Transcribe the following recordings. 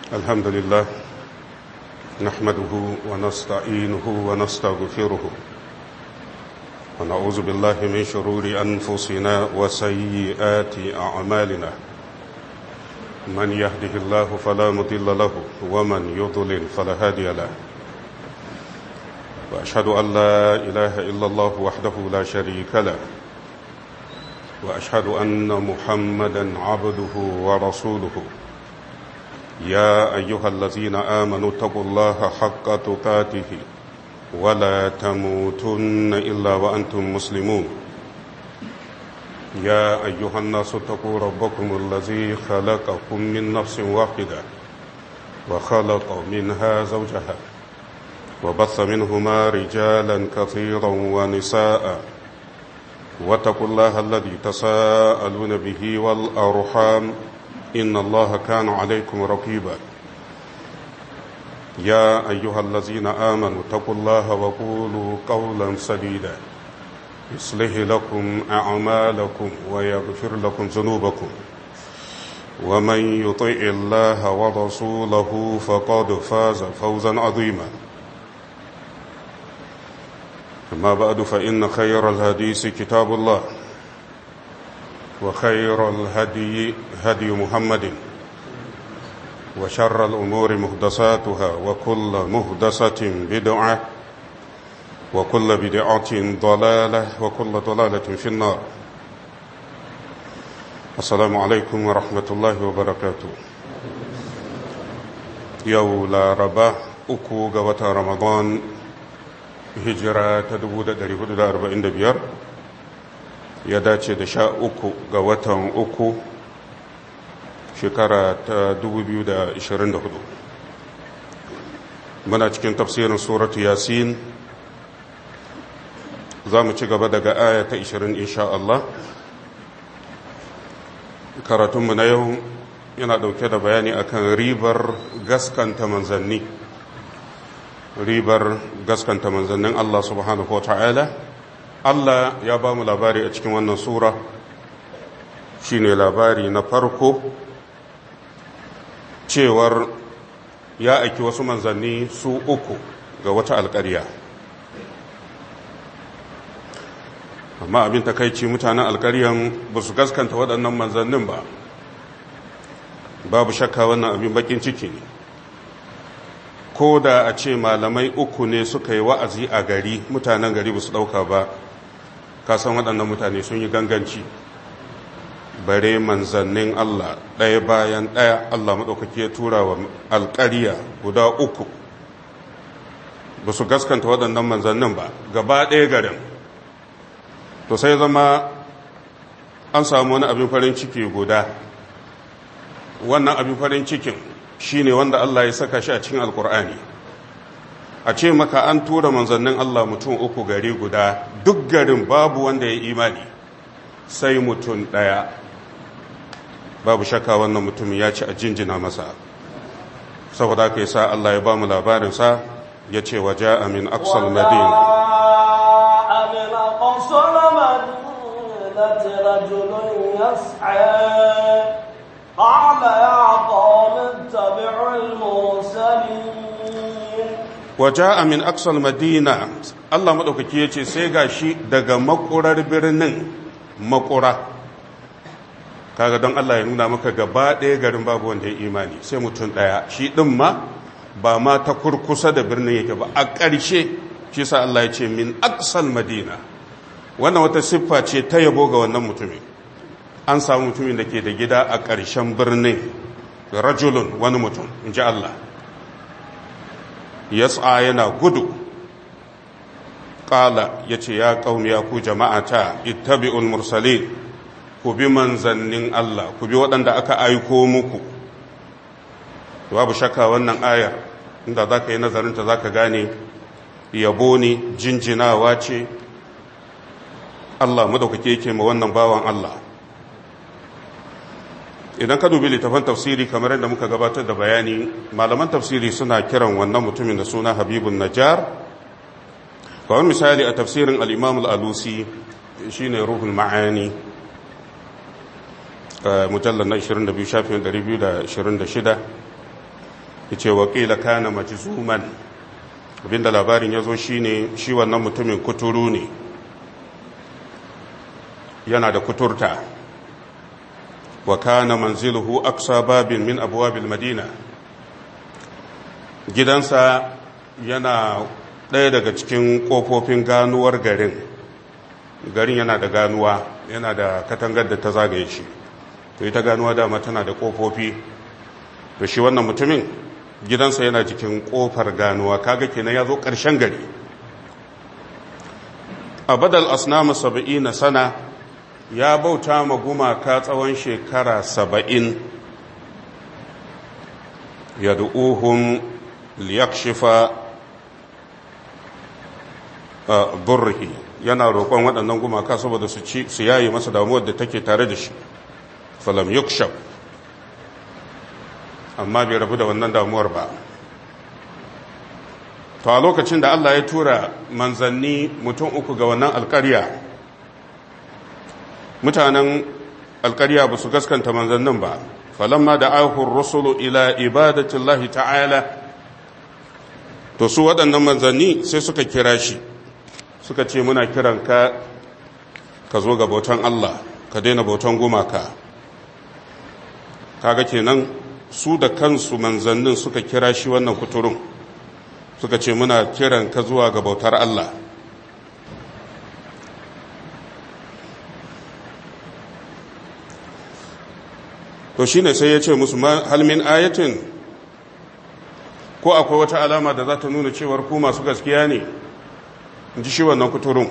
الحمد لله نحمده ونستعينه ونستغفره ونعوذ بالله من شرور أنفسنا وسيئات أعمالنا من يهده الله فلا مضل له ومن يضلل فلا هادي له وأشهد أن لا إله إلا الله وحده لا شريك له وأشهد أن محمدا عبده ورسوله يا أيها الذين آمنوا اتقوا الله حق تقاته ولا تموتن إلا وأنتم مسلمون يا أيها الناس اتقوا ربكم الذي خلقكم من نفس واحدة وخلق منها زوجها وبث منهما رجالا كثيرا ونساء واتقوا الله الذي تساءلون به والأرحام إن الله كان عليكم رقيبا يا أيها الذين آمنوا اتقوا الله وقولوا قولا سديدا يصلح لكم أعمالكم ويغفر لكم ذنوبكم ومن يطع الله ورسوله فقد فاز فوزا عظيما أما بعد فإن خير الحديث كتاب الله وخير الهدي هدي محمد وشر الأمور مهدساتها وكل مهدسة بدعة وكل بدعة ضلالة وكل ضلالة في النار السلام عليكم ورحمة الله وبركاته يولا ربا أكو قوة رمضان hijira ta 1445 ya dace da sha uku ga watan uku shekara ta 2024 muna cikin tafsirin suratu yasin za mu ci gaba daga aya ta 20 insha Allah karatunmu na yau yana dauke da bayani akan ribar gaskanta manzanni ribar gaskanta manzannin Allah subhanahu wa ta'ala Allah ya ba mu labari a cikin wannan sura shine labari na farko cewar ya aiki wasu manzanni su uku ga wata alƙarya amma abin takaici mutanen alƙaryan ba su gaskanta waɗannan manzannin ba babu shakka wannan abin bakin ciki ne ko da a ce malamai uku ne suka yi wa'azi a gari mutanen gari ba su ɗauka ba kasan waɗannan mutane sun yi ganganci bare manzannin Allah ɗaya bayan ɗaya Allah maɗaukaki ya tura wa alƙariya guda uku ba su gaskanta waɗannan manzannin ba gaba ɗaya garin to sai zama an samu wani abin farin ciki guda wannan abin farin cikin shi ne wanda Allah ya saka shi a cikin alkur'ani a ce maka an tura manzannin Allah mutum uku gari guda duk garin babu wanda ya imani sai mutum ɗaya babu shakka wannan mutum ya ci a jinjina masa saboda aka yi sa Allah ya ba mu labarinsa ya ce wa ja'a min aksal madina رجل يسعى قال يا قوم اتبعوا المرسلين وجاء من أقصى المدينة الله مدوكي yace sai gashi daga makurar birnin makura kaga don Allah ya nuna maka gaba ɗaya garin babu wanda ya imani sai mutum ɗaya shi ɗin ma ba ma ta kurkusa da birnin yake ba a ƙarshe shi sa Allah ya ce min aqsal madina wannan wata siffa ce ta yabo ga wannan mutumin an samu mutumin da ke da gida a ƙarshen birnin rajulun wani mutum in ji Allah yas'a yana gudu ƙala ya ce ya ƙaumi ya ku jama'ata ittabi'ul mursalin ku bi manzannin Allah ku bi waɗanda aka aiko muku babu shakka wannan ayar inda za ka yi nazarinta za ka gane yabo ne jinjinawa ce Allah madaukake yake ma wannan bawan Allah idan ka dubi littafin tafsiri kamar yadda muka gabatar da bayani malaman tafsiri suna kiran wannan mutumin da suna habibun najjar kawai misali a tafsirin al'imam al'alusi shi ne ruhul ma'ani mujallar na 22 shafin 226 yace wakila kana majzuman abinda labarin yazo shine shi wannan mutumin kuturu ne yana da kuturta wa kana manziluhu aqsa babin min abwabil madina gidansa yana ɗaya daga cikin ƙofofin ganuwar garin garin yana da ganuwa yana da katangar da ta zagaye shi to ita ganuwa dama tana da ƙofofi to shi wannan mutumin gidansa yana cikin ƙofar ganuwa kaga kenan ya zo ƙarshen gari a badal asnamu saba'in sana ya bauta ma gumaka tsawon shekara saba'in ya du'uhun liyakshifa burhi yana roƙon waɗannan gumaka saboda su ci su yayi masa damuwar da take tare da shi falam yukshab amma bai rabu da wannan damuwar ba to a lokacin da Allah ya tura manzanni mutum uku ga wannan alƙarya mutanen alƙarya ba su gaskanta manzannin ba falamma da ahur rusulu ila ibadatillahi ta'ala to su waɗannan manzanni sai suka kira shi suka ce muna kiran ka ka zo ga bautan Allah ka daina bautan gumaka kaga kenan su da kansu manzannin suka kira shi wannan kuturun suka ce muna kiran ka zuwa ga bautar Allah to shine sai ya ce musu halmin ayatin ko akwai wata alama da za ta nuna cewar ku masu gaskiya ne in ji shi wannan kuturun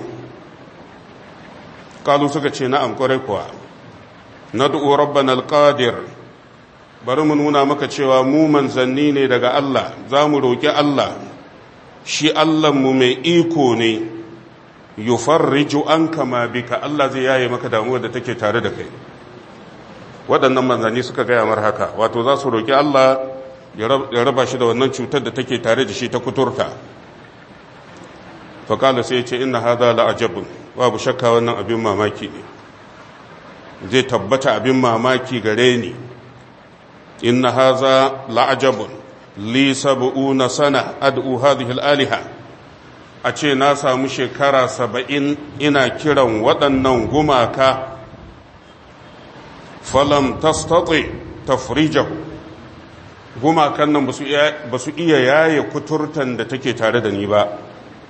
kalu suka ce na'am kwarai kuwa na du'u rabban alƙadir bari mu nuna maka cewa mu manzanni ne daga Allah za mu roƙi Allah shi mu mai iko ne yufarriju an kama bika Allah zai yaye maka damuwar da take tare da kai waɗannan manzanni suka gaya mar haka wato za su roƙi Allah ya raba shi da wannan cutar da take tare da shi ta kuturta faƙala sai ce ina hada la'ajabun babu shakka wannan abin mamaki ne zai tabbata abin mamaki gare ni inna haza la'ajabun li sab'una sana ad'u hadhihi al-aliha a ce na samu shekara saba'in ina kiran waɗannan gumaka falam tastati tafrijahu gumakan nan ba su iya yaye kuturtan da take tare da ni ba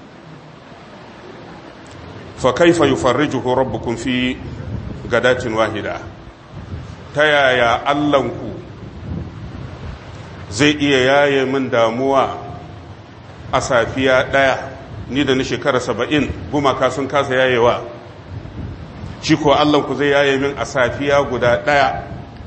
fa kaifa yufarrijuhu rabbukum fi gadatin wahida ta yaya allanku zai iya yaye min damuwa a safiya ɗaya ni da ni shekara saba'in gumaka sun kasa yayewa shi ko allanku zai yaye min a safiya guda ɗaya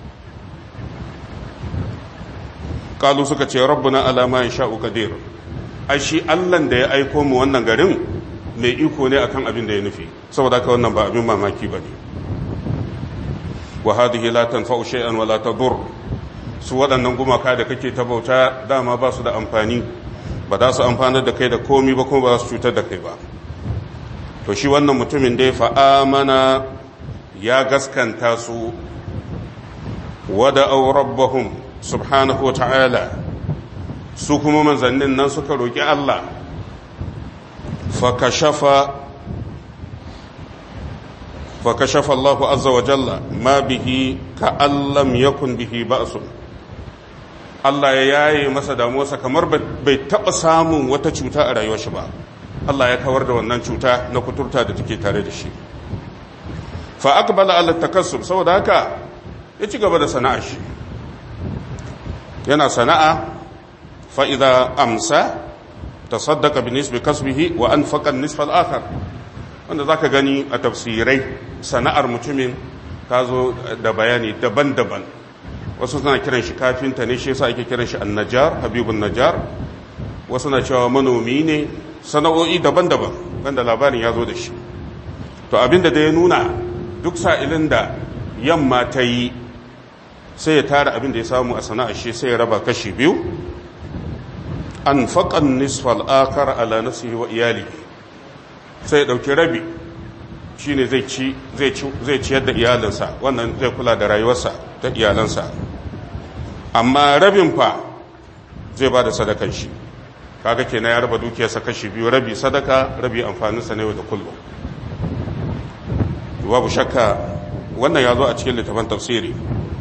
kalu suka ce rabbuna alama ya sha'u kadir ai shi allan da ya aiko mu wannan garin mai iko ne akan abin da ya nufi saboda haka wannan ba abin mamaki ba ne wa hadhihi la tanfa'u shay'an wa la tadur su waɗannan gumaka da kake ta bauta dama ba su da amfani ba za su amfanar da kai da komi ba kuma ba su cutar da kai ba to shi wannan mutumin da ya fa'amana ya gaskanta su wada au rabbahum subhanahu wa ta'ala su kuma manzannin nan suka roƙi Allah fakashafa fakashafa Allahu azza wa jalla ma bihi ka allam yakun bihi ba'sun Allah ya yaye masa damuwarsa kamar bai taɓa samun wata cuta a rayuwar shi ba Allah ya kawar da wannan cuta na kuturta da take tare da shi fa aqbala ala takassub saboda haka ya ci gaba da sana'a shi yana sana'a fa idza amsa tasaddaqa bi nisbi kasbihi wa anfaqa an-nisfa al-akhar wanda zaka gani a tafsirai sana'ar mutumin ta zo da bayani daban-daban wasu suna kiran shi kafinta ne shi yasa ake kiran shi annajar habibun najar wasu na cewa manomi ne sana'o'i daban-daban wanda labarin ya zo da shi to abinda da ya nuna duk sa'ilin da yamma ta yi sai ya tara abin da ya samu a sana'ar shi sai ya raba kashi biyu an faƙan nisfal akar ala nasihi wa iyali sai ya ɗauki rabi shi ne zai ciyar da iyalinsa wannan zai kula da rayuwarsa ta iyalansa amma rabin fa zai ba da sadakan shi kaga kenan ya raba dukiyarsa kashi biyu rabi sadaka rabi amfaninsa na yau da kullum babu shakka wannan ya zo a cikin littafin tafsiri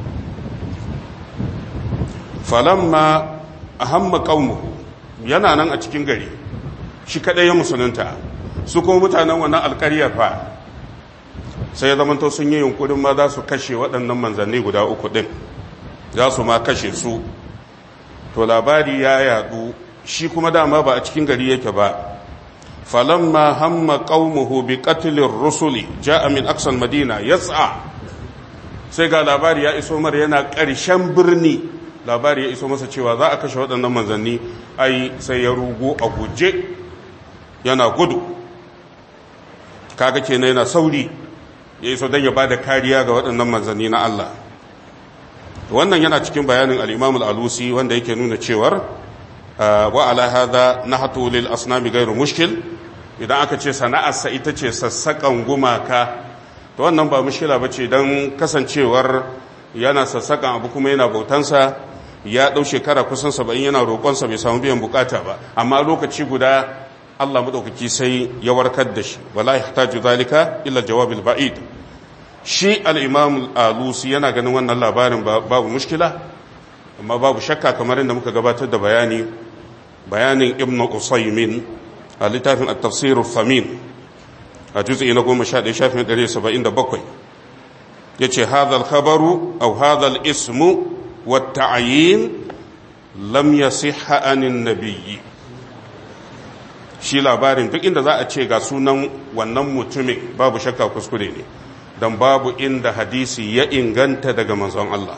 falamma ahamma qaumuhu yana nan a cikin gari shi kadai ya musulunta su kuma mutanen wannan alƙarya fa sai ya zamanto sun yi yunkurin ma za su kashe waɗannan manzanni guda uku ɗin za su ma kashe su to labari ya yadu shi kuma dama ba a cikin gari yake ba falamma hamma qaumuhu bi qatlir rusuli ja'a min aqsal madina yas'a sai ga labari ya iso mar yana ƙarshen birni labari ya iso masa cewa za a kashe waɗannan manzanni ai sai ya rugo a guje yana gudu kaga kenan yana sauri ya iso don ya ba da kariya ga waɗannan manzanni na Allah wannan yana cikin bayanin al-imam al-alusi wanda yake nuna cewar wa ala hadha nahtu lil asnami ghairu mushkil idan aka ce sana'arsa ita ce sassakan gumaka to wannan ba mushkila bace dan kasancewar yana sassakan abu kuma yana bautansa ya dau shekara kusan 70 yana roƙonsa bai samu biyan bukata ba amma lokaci guda Allah madaukaki sai ya warkar da shi wala yahtaju zalika illa jawabil ba'id shi al-imam al-alusi yana ganin wannan labarin babu mushkila amma babu shakka kamar inda muka gabatar da bayani bayanin ibnu usaymin a littafin at-tafsir al-famin a juz'i na 11 shafin 177 yace hadha al-khabaru aw hadha al-ismu wat-ta'yin lam yasihha anin nabiyyi shi labarin duk inda za a ce ga sunan wannan mutumin babu shakka kuskure ne don babu inda hadisi ya inganta daga manzon Allah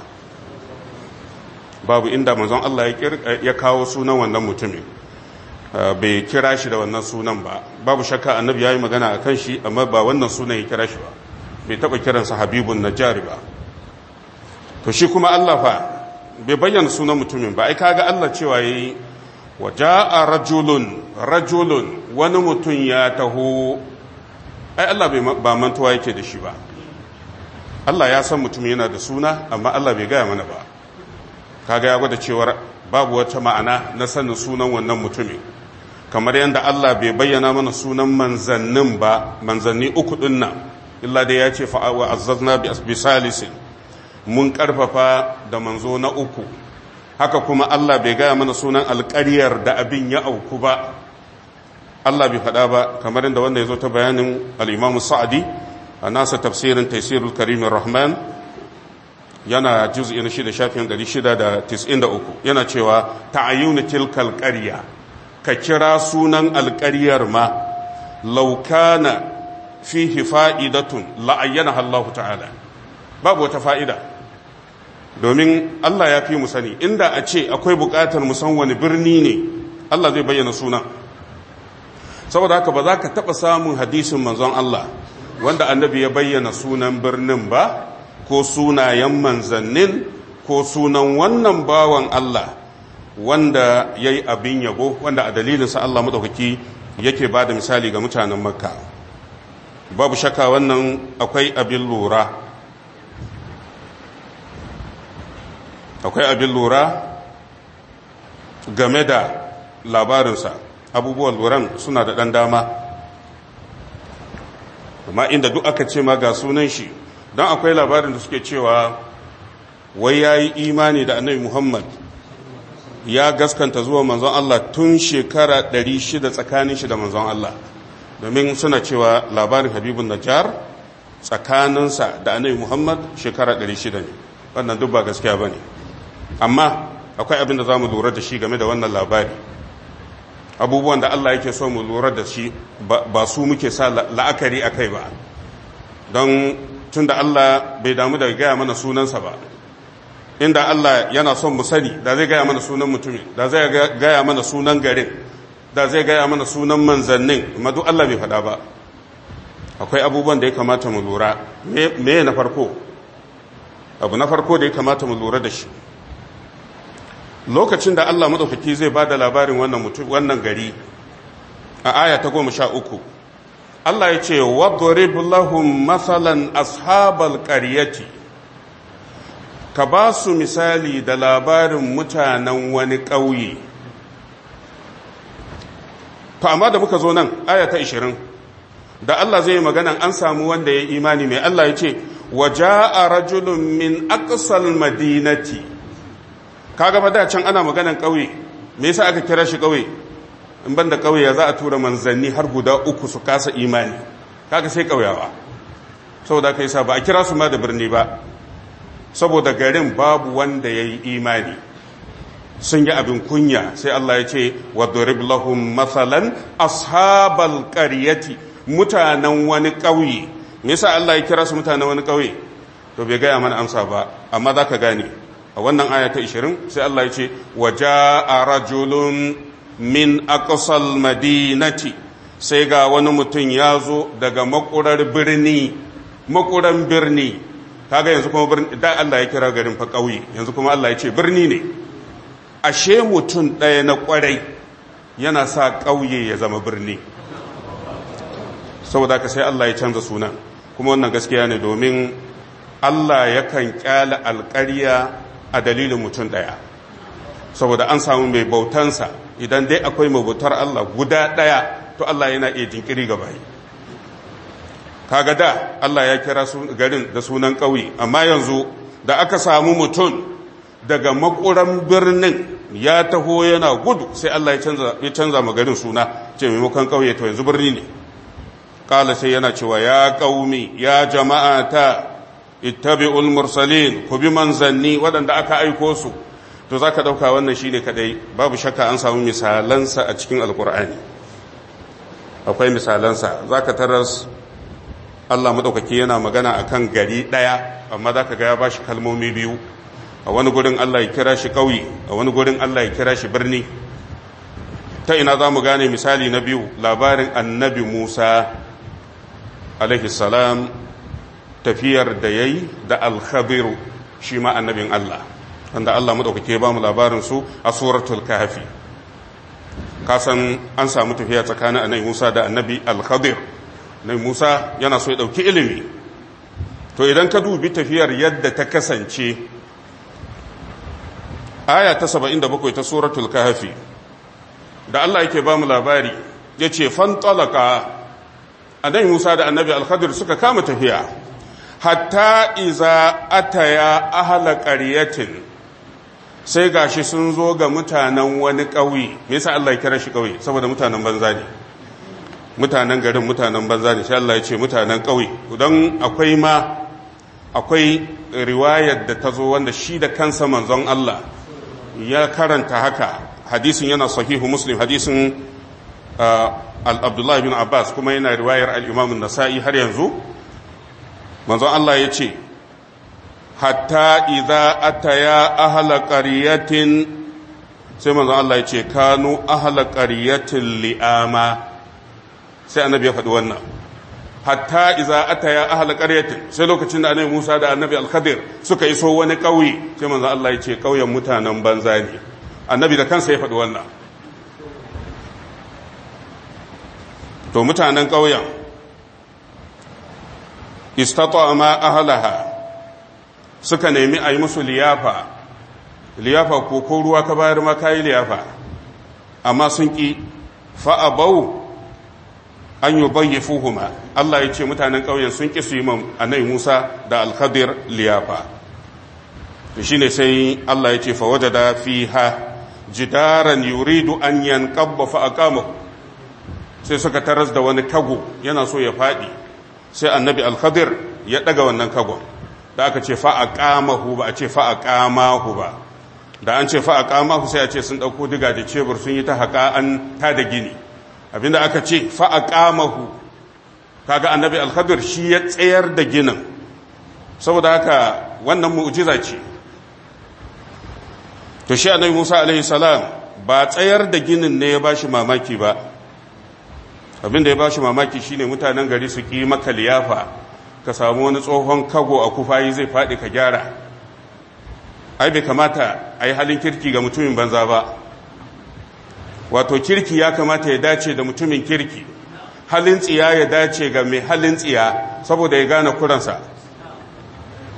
babu inda manzon Allah ya kawo sunan wannan mutumin bai kira shi da wannan sunan ba babu shakka annabi ya yi magana a kan shi amma ba wannan sunan ya kira shi ba bai taɓa kiransa habibun najari ba to shi kuma Allah fa bai bayyana sunan mutumin ba ai kaga Allah cewa yayi waja'a rajulun rajulun wani mutum ya taho ai Allah ba mantuwa yake da shi ba Allah ya san mutum yana da suna amma Allah bai gaya mana ba kaga ya gwada cewar babu wata ma'ana na sanin sunan wannan mutumin kamar yadda Allah bai bayyana mana sunan manzannin ba manzanni uku din nan illa dai ya ce fa'awa azzazna bi salisin mun karfafa da manzo na uku haka kuma Allah bai gaya mana sunan alƙaryar da abin ya auku ba Allah bai faɗa ba kamar inda wanda ya zo ta bayanin al'imamu sa'adi a nasa tafsirin taisirul karimin rahman yana juz'i na shida shafin ɗari shida da tis'in da uku yana cewa ta'ayyuna tilkal ƙarya ka kira sunan alƙaryar ma laukana fihi fa'idatun la'ayyana Allah ta'ala babu wata fa'ida domin Allah ya fi mu sani inda a ce akwai buƙatar mu san wani birni ne Allah zai bayyana sunan saboda haka ba za ka taɓa samun hadisin manzon Allah wanda annabi ya bayyana sunan birnin ba ko sunayen manzannin ko sunan wannan bawan Allah wanda ya yi abin yabo wanda a dalilinsa Allah maɗaukaki yake ba da misali ga mutanen makka babu shakka wannan akwai abin lura akwai abin lura game da labarinsa abubuwan luran suna da ɗan dama amma inda duk aka ce ma ga sunan shi don akwai labarin da suke cewa wai ya yi imani da annabi muhammad ya gaskanta zuwa manzon Allah tun shekara 600 tsakanin shi da manzon Allah domin suna cewa labarin habibun najjar tsakaninsa da annabi muhammad shekara 600 ne wannan duk ba gaskiya ba ne amma akwai abin da za mu lura da shi game da wannan labari abubuwan da Allah yake so mu lura da shi ba su muke sa la'akari a kai ba don tun da Allah bai damu da gaya mana sunansa ba inda Allah yana son mu sani da zai gaya mana sunan mutumin da zai gaya mana sunan garin da zai gaya mana sunan manzannin amma duk Allah bai faɗa ba akwai abubuwan da ya kamata mu lura me na farko abu na farko da ya kamata mu lura da shi lokacin da Allah maɗaukaki zai ba da labarin wannan mutum wannan gari a aya ta goma sha uku Allah ya ce wadrib lahum masalan ashabal qaryati ka ba su misali da labarin mutanen wani ƙauye to amma da muka zo nan aya ta 20 da Allah zai yi maganan an samu wanda ya imani mai Allah ya ce waja'a rajulun min aqsal madinati kaga ba da can ana maganan kauye me yasa aka kira shi kauye in banda kauye za a tura manzanni har guda uku su kasa imani kaga sai kauyawa saboda kai sa ba a kira su ma da birni ba saboda garin babu wanda yayi imani sun yi abin kunya sai Allah ya ce wa durib lahum mathalan ashabal qaryati mutanen wani kauye me yasa Allah ya kira su mutanen wani kauye to bai gaya mana amsa ba amma zaka gane a wannan aya ta 20 sai Allah ya ce waja'a rajulun min aqsal madinati sai ga wani mutum ya zo daga makurar birni makuran birni kaga yanzu kuma birni da Allah ya kira garin fa kauye yanzu kuma Allah ya ce birni ne ashe mutum ɗaya na kwarai yana sa kauye ya zama birni saboda ka sai Allah ya canza sunan kuma wannan gaskiya ne domin Allah yakan kyala alƙarya a dalilin mutum ɗaya saboda an samu mai bautansa idan dai akwai mai bautar Allah guda ɗaya to Allah yana iya jinkiri ga bayi kaga da Allah ya kira garin da sunan ƙauye amma yanzu da aka samu mutum daga makuran birnin ya taho yana gudu sai Allah ya canza ma garin suna ce maimakon ƙauye to yanzu birni ne kala sai yana cewa ya ƙaumi ya jama'ata ittabi'ul mursalin ku bi manzanni waɗanda aka aiko su to za ka ɗauka wannan shi ne kaɗai babu shakka an samu misalansa a cikin alkur'ani akwai misalansa za ka taras allah maɗaukaki yana magana a kan gari ɗaya amma za ka ga ya ba shi kalmomi biyu a wani gurin allah ya kira shi ƙauye a wani gurin allah ya kira shi birni ta ina za mu gane misali na biyu labarin annabi musa salam tafiyar da ya yi da alkhabiru shi ma annabin Allah wanda Allah maɗaukake ba mu labarin su a suratul kahfi kasan an samu tafiya tsakanin annabi Musa da annabi al-Khadir annabi Musa yana so ya ɗauki ilimi to idan ka dubi tafiyar yadda ta kasance aya ta 77 ta suratul kahfi da Allah yake ba mu labari yace fantalaka annabi Musa da annabi al-Khadir suka kama tafiya hatta iza ataya ahla qaryatin sai gashi sun zo ga mutanen wani ƙauye me yasa Allah ya kira shi ƙauye saboda mutanen banza ne mutanen garin mutanen banza ne sai Allah ya ce mutanen ƙauye don akwai ma akwai riwayar da ta zo wanda shi da kansa manzon Allah ya karanta haka hadisin yana sahihu muslim hadisin al-abdullah bin abbas kuma yana riwayar al-imam an-nasa'i har yanzu manzon Allah ya ce hatta idza ataya ahla qaryatin sai manzon Allah ya ce kanu ahla qaryatin li'ama sai annabi ya faɗi wannan hatta idza ataya ahla qaryatin sai lokacin da annabi Musa da annabi Al-Khadir suka iso wani ƙauye sai manzon Allah ya ce ƙauyen mutanen banza ne annabi da kansa ya faɗi wannan to mutanen ƙauyen istata ma ahalaha suka nemi a yi musu liyafa liyafa ko ko ruwa ka bayar ma kayi liyafa amma sun ƙi fa'abau an yi bayyafuhuma Allah ya ce mutanen ƙauyen sun ƙi su yi anai Musa da alkhadir liyafa to shine sai Allah ya ce fa wajada fiha jidaran yuridu an yanqabba fa aqamahu sai suka taras da wani kago yana so ya faɗi sai annabi alkhadir ya daga wannan kagon da aka ce fa'aqamahu ba a ce fa'aqamahu ba da an ce fa'aqamahu sai a ce sun dauko diga da cebur sun yi ta haƙa an ta da gini abinda aka ce fa'aqamahu kaga annabi alkhadir shi ya tsayar da ginin saboda haka wannan mu'jiza ce to shi annabi Musa alaihi salam ba tsayar da ginin ne ya bashi mamaki ba abinda ya bashi mamaki shine mutanen gari su ki maka liyafa ka samu wani tsohon kago a kufayi zai faɗi ka gyara ai bai kamata a yi halin kirki ga mutumin banza ba wato kirki ya kamata ya dace da mutumin kirki halin tsiya ya dace ga mai halin tsiya saboda ya gane kuransa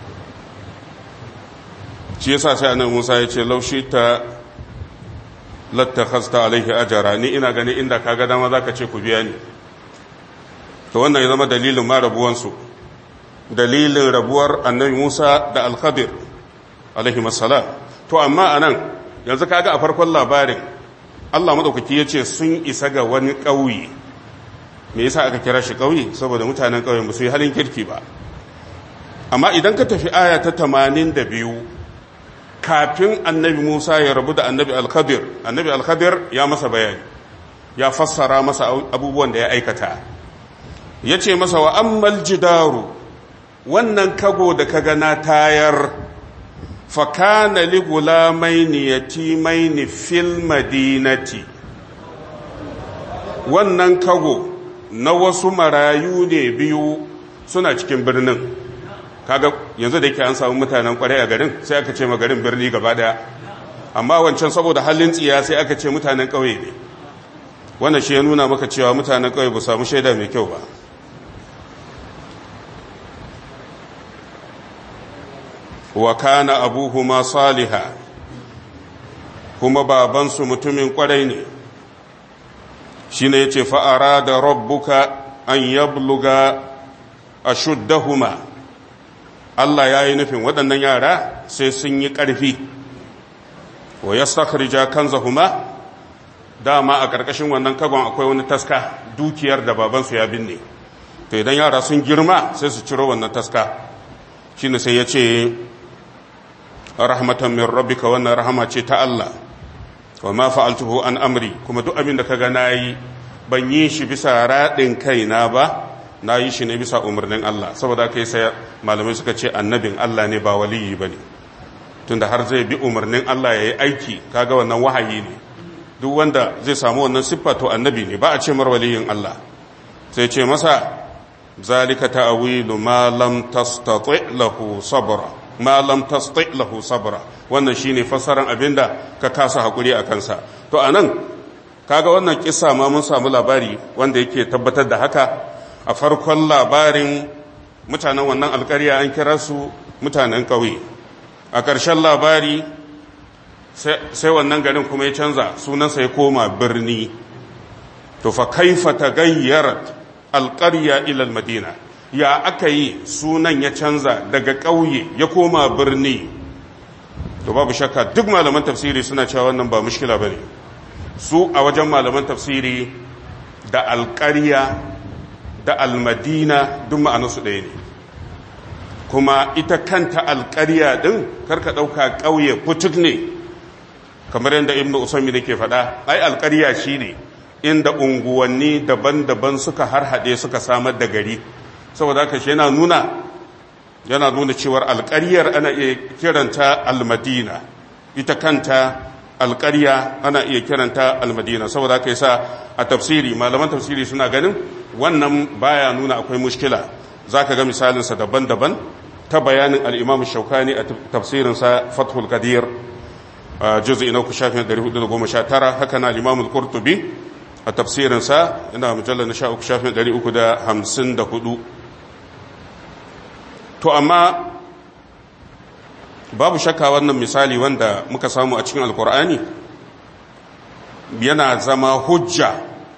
shi yasa sai annabi Musa ya ce laushi ta lattakhasta alaihi ajara ni ina gani inda kaga dama zaka ce ku biya ni to wannan ya zama dalilin ma rabuwansu dalilin rabuwar annabi Musa da al-Khadir alaihi assalam to amma anan yanzu kaga a farkon labarin Allah madaukaki yace sun isa ga wani ƙauye me yasa aka kira shi ƙauye saboda mutanen ƙauyen ba su yi halin kirki ba amma idan ka tafi aya ta 82 kafin annabi Musa ya rabu da annabi Al-Khadir annabi Al-Khadir ya masa bayani ya fassara masa abubuwan da ya aikata yace masa wa ammal jidaru wannan kago da kaga na tayar fa kana li gulamaini yatimaini fil madinati wannan kago na wasu marayu ne biyu suna cikin birnin kaga yanzu da yake an samu mutanen kwarai a garin sai aka ce garin birni gaba daya amma wancan saboda halin tsiya sai aka ce mutanen ƙauye ne wannan shi ya nuna maka cewa mutanen ƙauye ba samu shaida mai kyau ba wa kana abuhuma saliha kuma babansu mutumin kwarai ne shine yace fa arada rabbuka an yabluga ashuddahuma Allah ya yi nufin waɗannan yara sai sun yi ƙarfi wa ya sakharija kanzahuma dama a ƙarƙashin wannan kagon akwai wani taska dukiyar da babansu ya binne to idan yara sun girma sai su ciro wannan taska shine sai ya ce rahmatan min rabbika wannan rahama ce ta Allah wa ma fa'altuhu an amri kuma duk abin da kaga nayi ban yi shi bisa raɗin kaina ba na yi shi ne bisa umarnin Allah saboda kai sai malamai suka ce annabin Allah ne ba waliyi ba ne tunda har zai bi umarnin Allah ya yi aiki kaga wannan wahayi ne duk wanda zai samu wannan siffa to annabi ne ba a ce mar waliyin Allah sai ce masa zalika ta'wilu ma lam tastati lahu sabra ma lam tastati lahu sabra wannan shine fassaran abinda ka kasa hakuri a kansa to anan kaga wannan kissa ma mun samu labari wanda yake tabbatar da haka a farkon labarin mutanen wannan alkarya an kira su mutanen ƙauye a ƙarshen labari sai wannan garin kuma ya canza sunansa ya koma birni to fa kaifa tagayyarat alƙarya ilal madina ya aka yi sunan ya canza daga ƙauye ya koma birni to babu shakka duk malaman tafsiri suna cewa wannan ba mushkila bane su a wajen malaman tafsiri da alƙarya da almadina duk ma'anarsu ɗaya ne kuma ita kanta alƙarya ɗin karka ɗauka ƙauye putuk ne kamar yadda ibn usami da ke faɗa ai alƙarya shi ne inda unguwanni daban-daban suka harhaɗe suka samar da gari saboda haka shi yana nuna yana nuna cewar alƙaryar ana iya kiranta almadina ita kanta alƙarya ana iya kiranta almadina saboda haka yasa a tafsiri malaman tafsiri suna ganin wannan baya nuna akwai mushkila za ka ga misalinsa daban-daban ta bayanin al'imam shaukani a tafsirinsa fathul qadir juzi ina ku shafin 419 haka na al'imam al-kurtubi a tafsirinsa ina mujallar na sha'uku shafin 354 to amma babu shakka wannan misali wanda muka samu a cikin alkur'ani yana zama hujja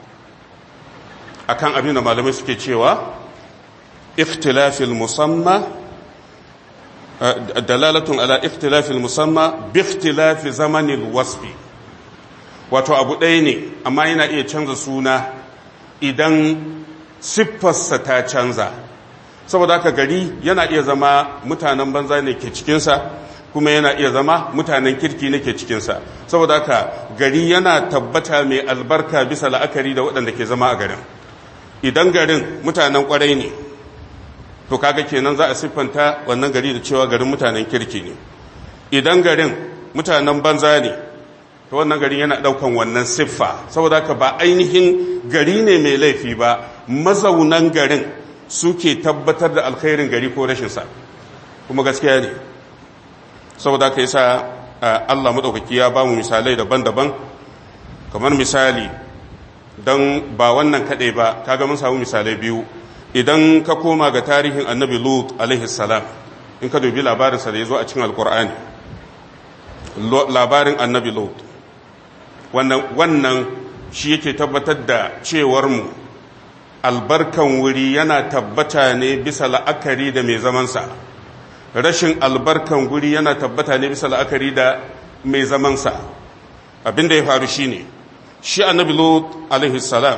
akan abin da malamai suke cewa ikhtilafil musamma dalalatun ala ikhtilafil musamma bi ikhtilafi zamanil wasfi wato abu ɗaya ne amma yana iya canza suna idan siffarsa ta canza saboda haka gari yana iya zama mutanen banza ne ke cikinsa kuma yana iya zama mutanen kirki ne ke cikinsa saboda haka gari yana tabbata mai albarka bisa la'akari da waɗanda ke zama a garin idan garin mutanen kwarai ne to kaga kenan za a siffanta wannan gari da cewa garin mutanen kirki ne idan garin mutanen banza ne to wannan garin yana daukan wannan siffa saboda haka ba ainihin gari ne mai laifi ba mazaunan garin suke tabbatar da alkhairin gari ko rashin sa kuma gaskiya ne saboda haka yasa Allah madaukaki ya ba mu misalai daban-daban kamar misali don ba wannan kaɗai ba kaga mun samu misalai biyu idan ka koma ga tarihin annabi lut alaihi salam in ka dubi labarinsa da ya zo a cikin alkur'ani labarin annabi lut wannan wannan shi yake tabbatar da cewar mu albarkan wuri yana tabbata ne bisa la'akari da mai zamansa rashin albarkan guri yana tabbata ne bisa la'akari da mai zamansa abin da ya faru shine shi annabi lut alaihi salam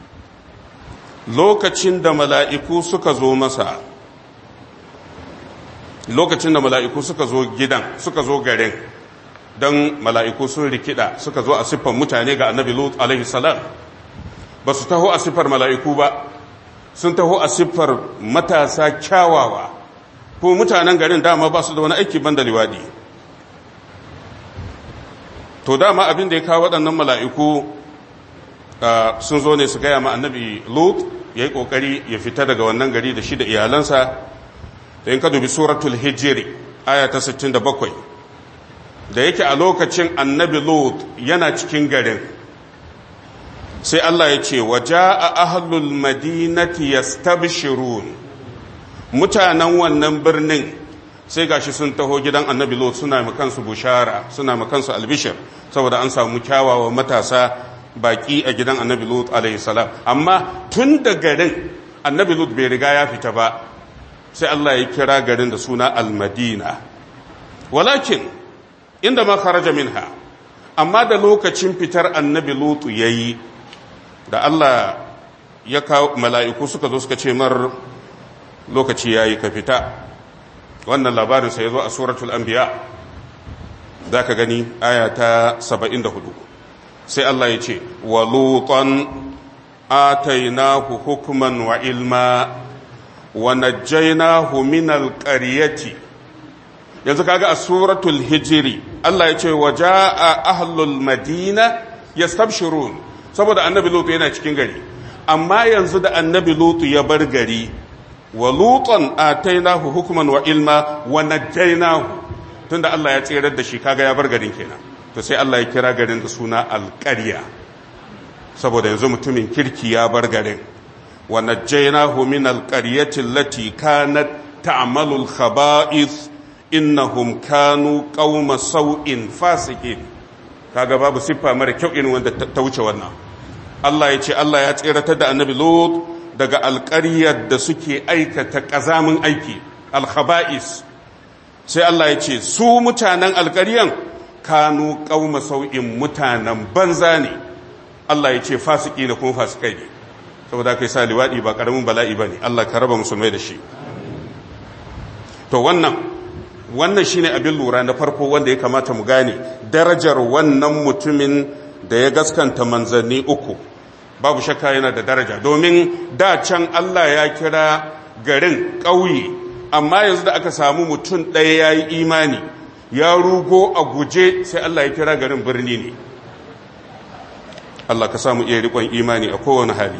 lokacin da mala'iku suka zo masa lokacin da mala'iku suka zo gidan suka zo garin don mala'iku sun rikida suka zo a siffar mutane ga annabi lut alaihi salam ba su taho a siffar mala'iku ba sun taho a siffar matasa kyawawa ko mutanen garin dama ba su da wani aiki ban da liwadi to dama abin da ya kawo waɗannan mala'iku sun zo ne su gaya ma annabi lut ya yi ƙoƙari ya fita daga wannan gari da shi da iyalansa da yin ka dubi suratul hijiri aya ta 67 da yake a lokacin annabi lut yana cikin garin sai Allah ya ce waje a ahalul madinati yastabshirun mutanen wannan birnin sai gashi sun taho gidan annabi lot suna makansu bushara suna makansu albishir saboda an samu kyawawa matasa baki a gidan annabi lot alayhi salam amma tun da garin annabi lot bai riga ya fita ba sai Allah ya kira garin da suna almadina walakin inda ma kharaja minha amma da lokacin fitar annabi lot yayi da Allah ya kawo mala'iku suka zo suka ce mar lokaci yayi ka fita wannan labarinsa ya zo a suratul anbiya za ka gani aya ta 74 sai Allah ya ce wa lutan atainahu hukman wa ilma wa najjaynahu min alqaryati yanzu kaga a suratul hijri Allah ya ce wa jaa ahlul madina yastabshirun saboda annabi lutu yana cikin gari amma yanzu da annabi lutu ya bar gari wa lutan atainahu hukman wa ilma wa najjaynahu tunda Allah ya tsirar da shi kaga ya bar garin kenan to sai Allah ya kira garin da suna alqarya saboda yanzu mutumin kirki ya bar garin wa najjaynahu min alqaryati allati kanat ta'malu alkhaba'ith innahum kanu qauma sau'in fasiqin kaga babu siffa mara kyau irin wanda ta wuce wannan Allah ya ce Allah ya tsiratar da annabi Lut daga alƙaryar da suke aikata ƙazamin aiki alkhaba'is sai Allah ya ce su mutanen alƙaryan kanu ƙauma sau'in mutanen banza ne Allah ya ce fasiki da kuma fasikai ne saboda kai sa liwaɗi ba ƙaramin bala'i ba ne Allah ka raba musulmai da shi to wannan wannan shine abin lura na farko wanda ya kamata mu gane darajar wannan mutumin da ya gaskanta manzanni uku babu shakka yana da daraja domin da can Allah ya kira garin ƙauye amma yanzu da aka samu mutum ɗaya ya yi imani ya rugo a guje sai Allah ya kira garin birni ne Allah ka samu iya riƙon imani a kowane hali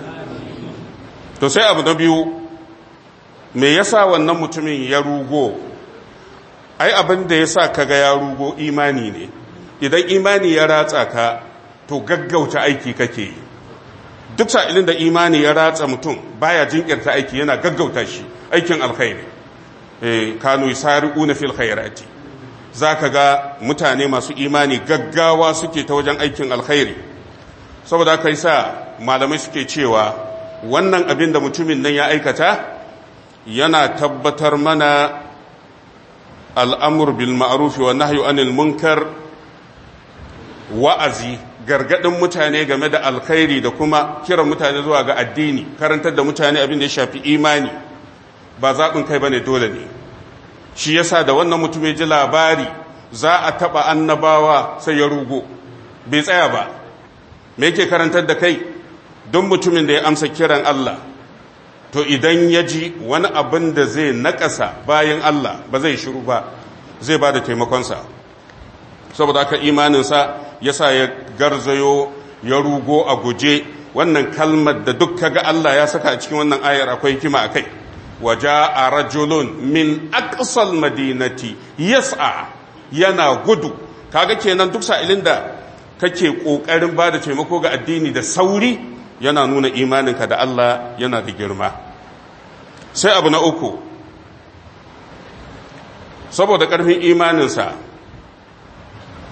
to sai abu na biyu me yasa wannan mutumin ya rugo ai abin da yasa kaga ya rugo imani ne idan imani ya ratsa ka to gaggauta aiki kake yi duk sa'ilin da imani ya ratsa mutum baya jinkirta aiki yana gaggauta shi aikin alkhairi eh kanu yasari'una fil khairati zaka ga mutane masu imani gaggawa suke ta wajen aikin alkhairi saboda kai sa malamai suke cewa wannan abin da mutumin nan ya aikata yana tabbatar mana al'amur bil ma'ruf wa nahyu anil munkar wa'azi gargadin mutane game da alkhairi da kuma kiran mutane zuwa ga addini karantar da mutane abin da ya shafi imani ba zaɓin kai ba ne dole ne shi yasa da wannan mutum ya ji labari za a taɓa annabawa sai ya rugo bai tsaya ba me yake karantar da kai don mutumin da ya amsa kiran Allah to idan ya ji wani abin da zai naƙasa bayan Allah ba zai shiru ba zai ba da taimakonsa saboda aka imaninsa ya sa ya garzayo ya rugo a guje wannan kalmar da duk kaga Allah ya saka a cikin wannan ayar akwai hikima a kai waja a rajulun min aqsal madinati yas'a yana gudu kaga kenan duk sa'ilin da kake kokarin bada taimako ga addini da sauri yana nuna imaninka da Allah yana da girma sai abu na uku saboda karfin imaninsa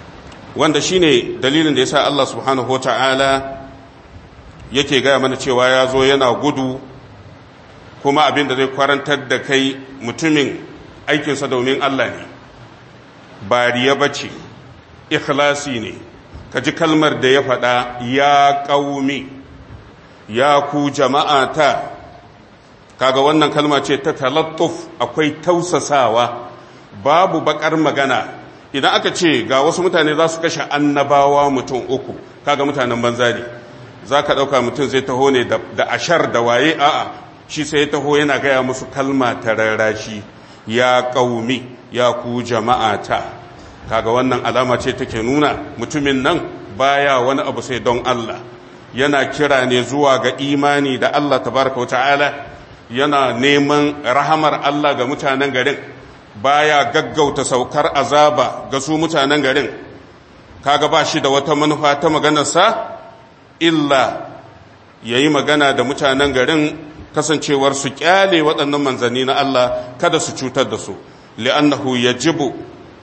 wanda shine dalilin da yasa Allah subhanahu wata'ala yake gaya mana cewa ya zo yana gudu kuma abin da zai kwarantar da kai mutumin aikinsa domin Allah ne ba riya bace ikhlasi ne ka ji kalmar da ya faɗa ya ƙaumi ya ku jama'ata kaga wannan kalma ce ta talattuf akwai tausasawa babu bakar magana idan aka ce ga wasu mutane za su kashe annabawa mutum uku kaga mutanen banza ne za ka ɗauka mutum zai taho ne da ashar da waye a'a shi sai ya taho yana gaya musu kalma ta rarrashi ya ƙaumi ya ku jama'ata kaga wannan alama ce take nuna mutumin nan baya wani abu sai don Allah yana kira ne zuwa ga imani da Allah tabaraka ta'ala yana neman rahamar Allah ga mutanen garin baya gaggauta saukar azaba ga su mutanen garin kaga ba shi da wata manufa ta maganarsa illa yayi magana da mutanen garin kasancewar su kyale waɗannan manzanni na Allah kada su cutar da su li'annahu yajibu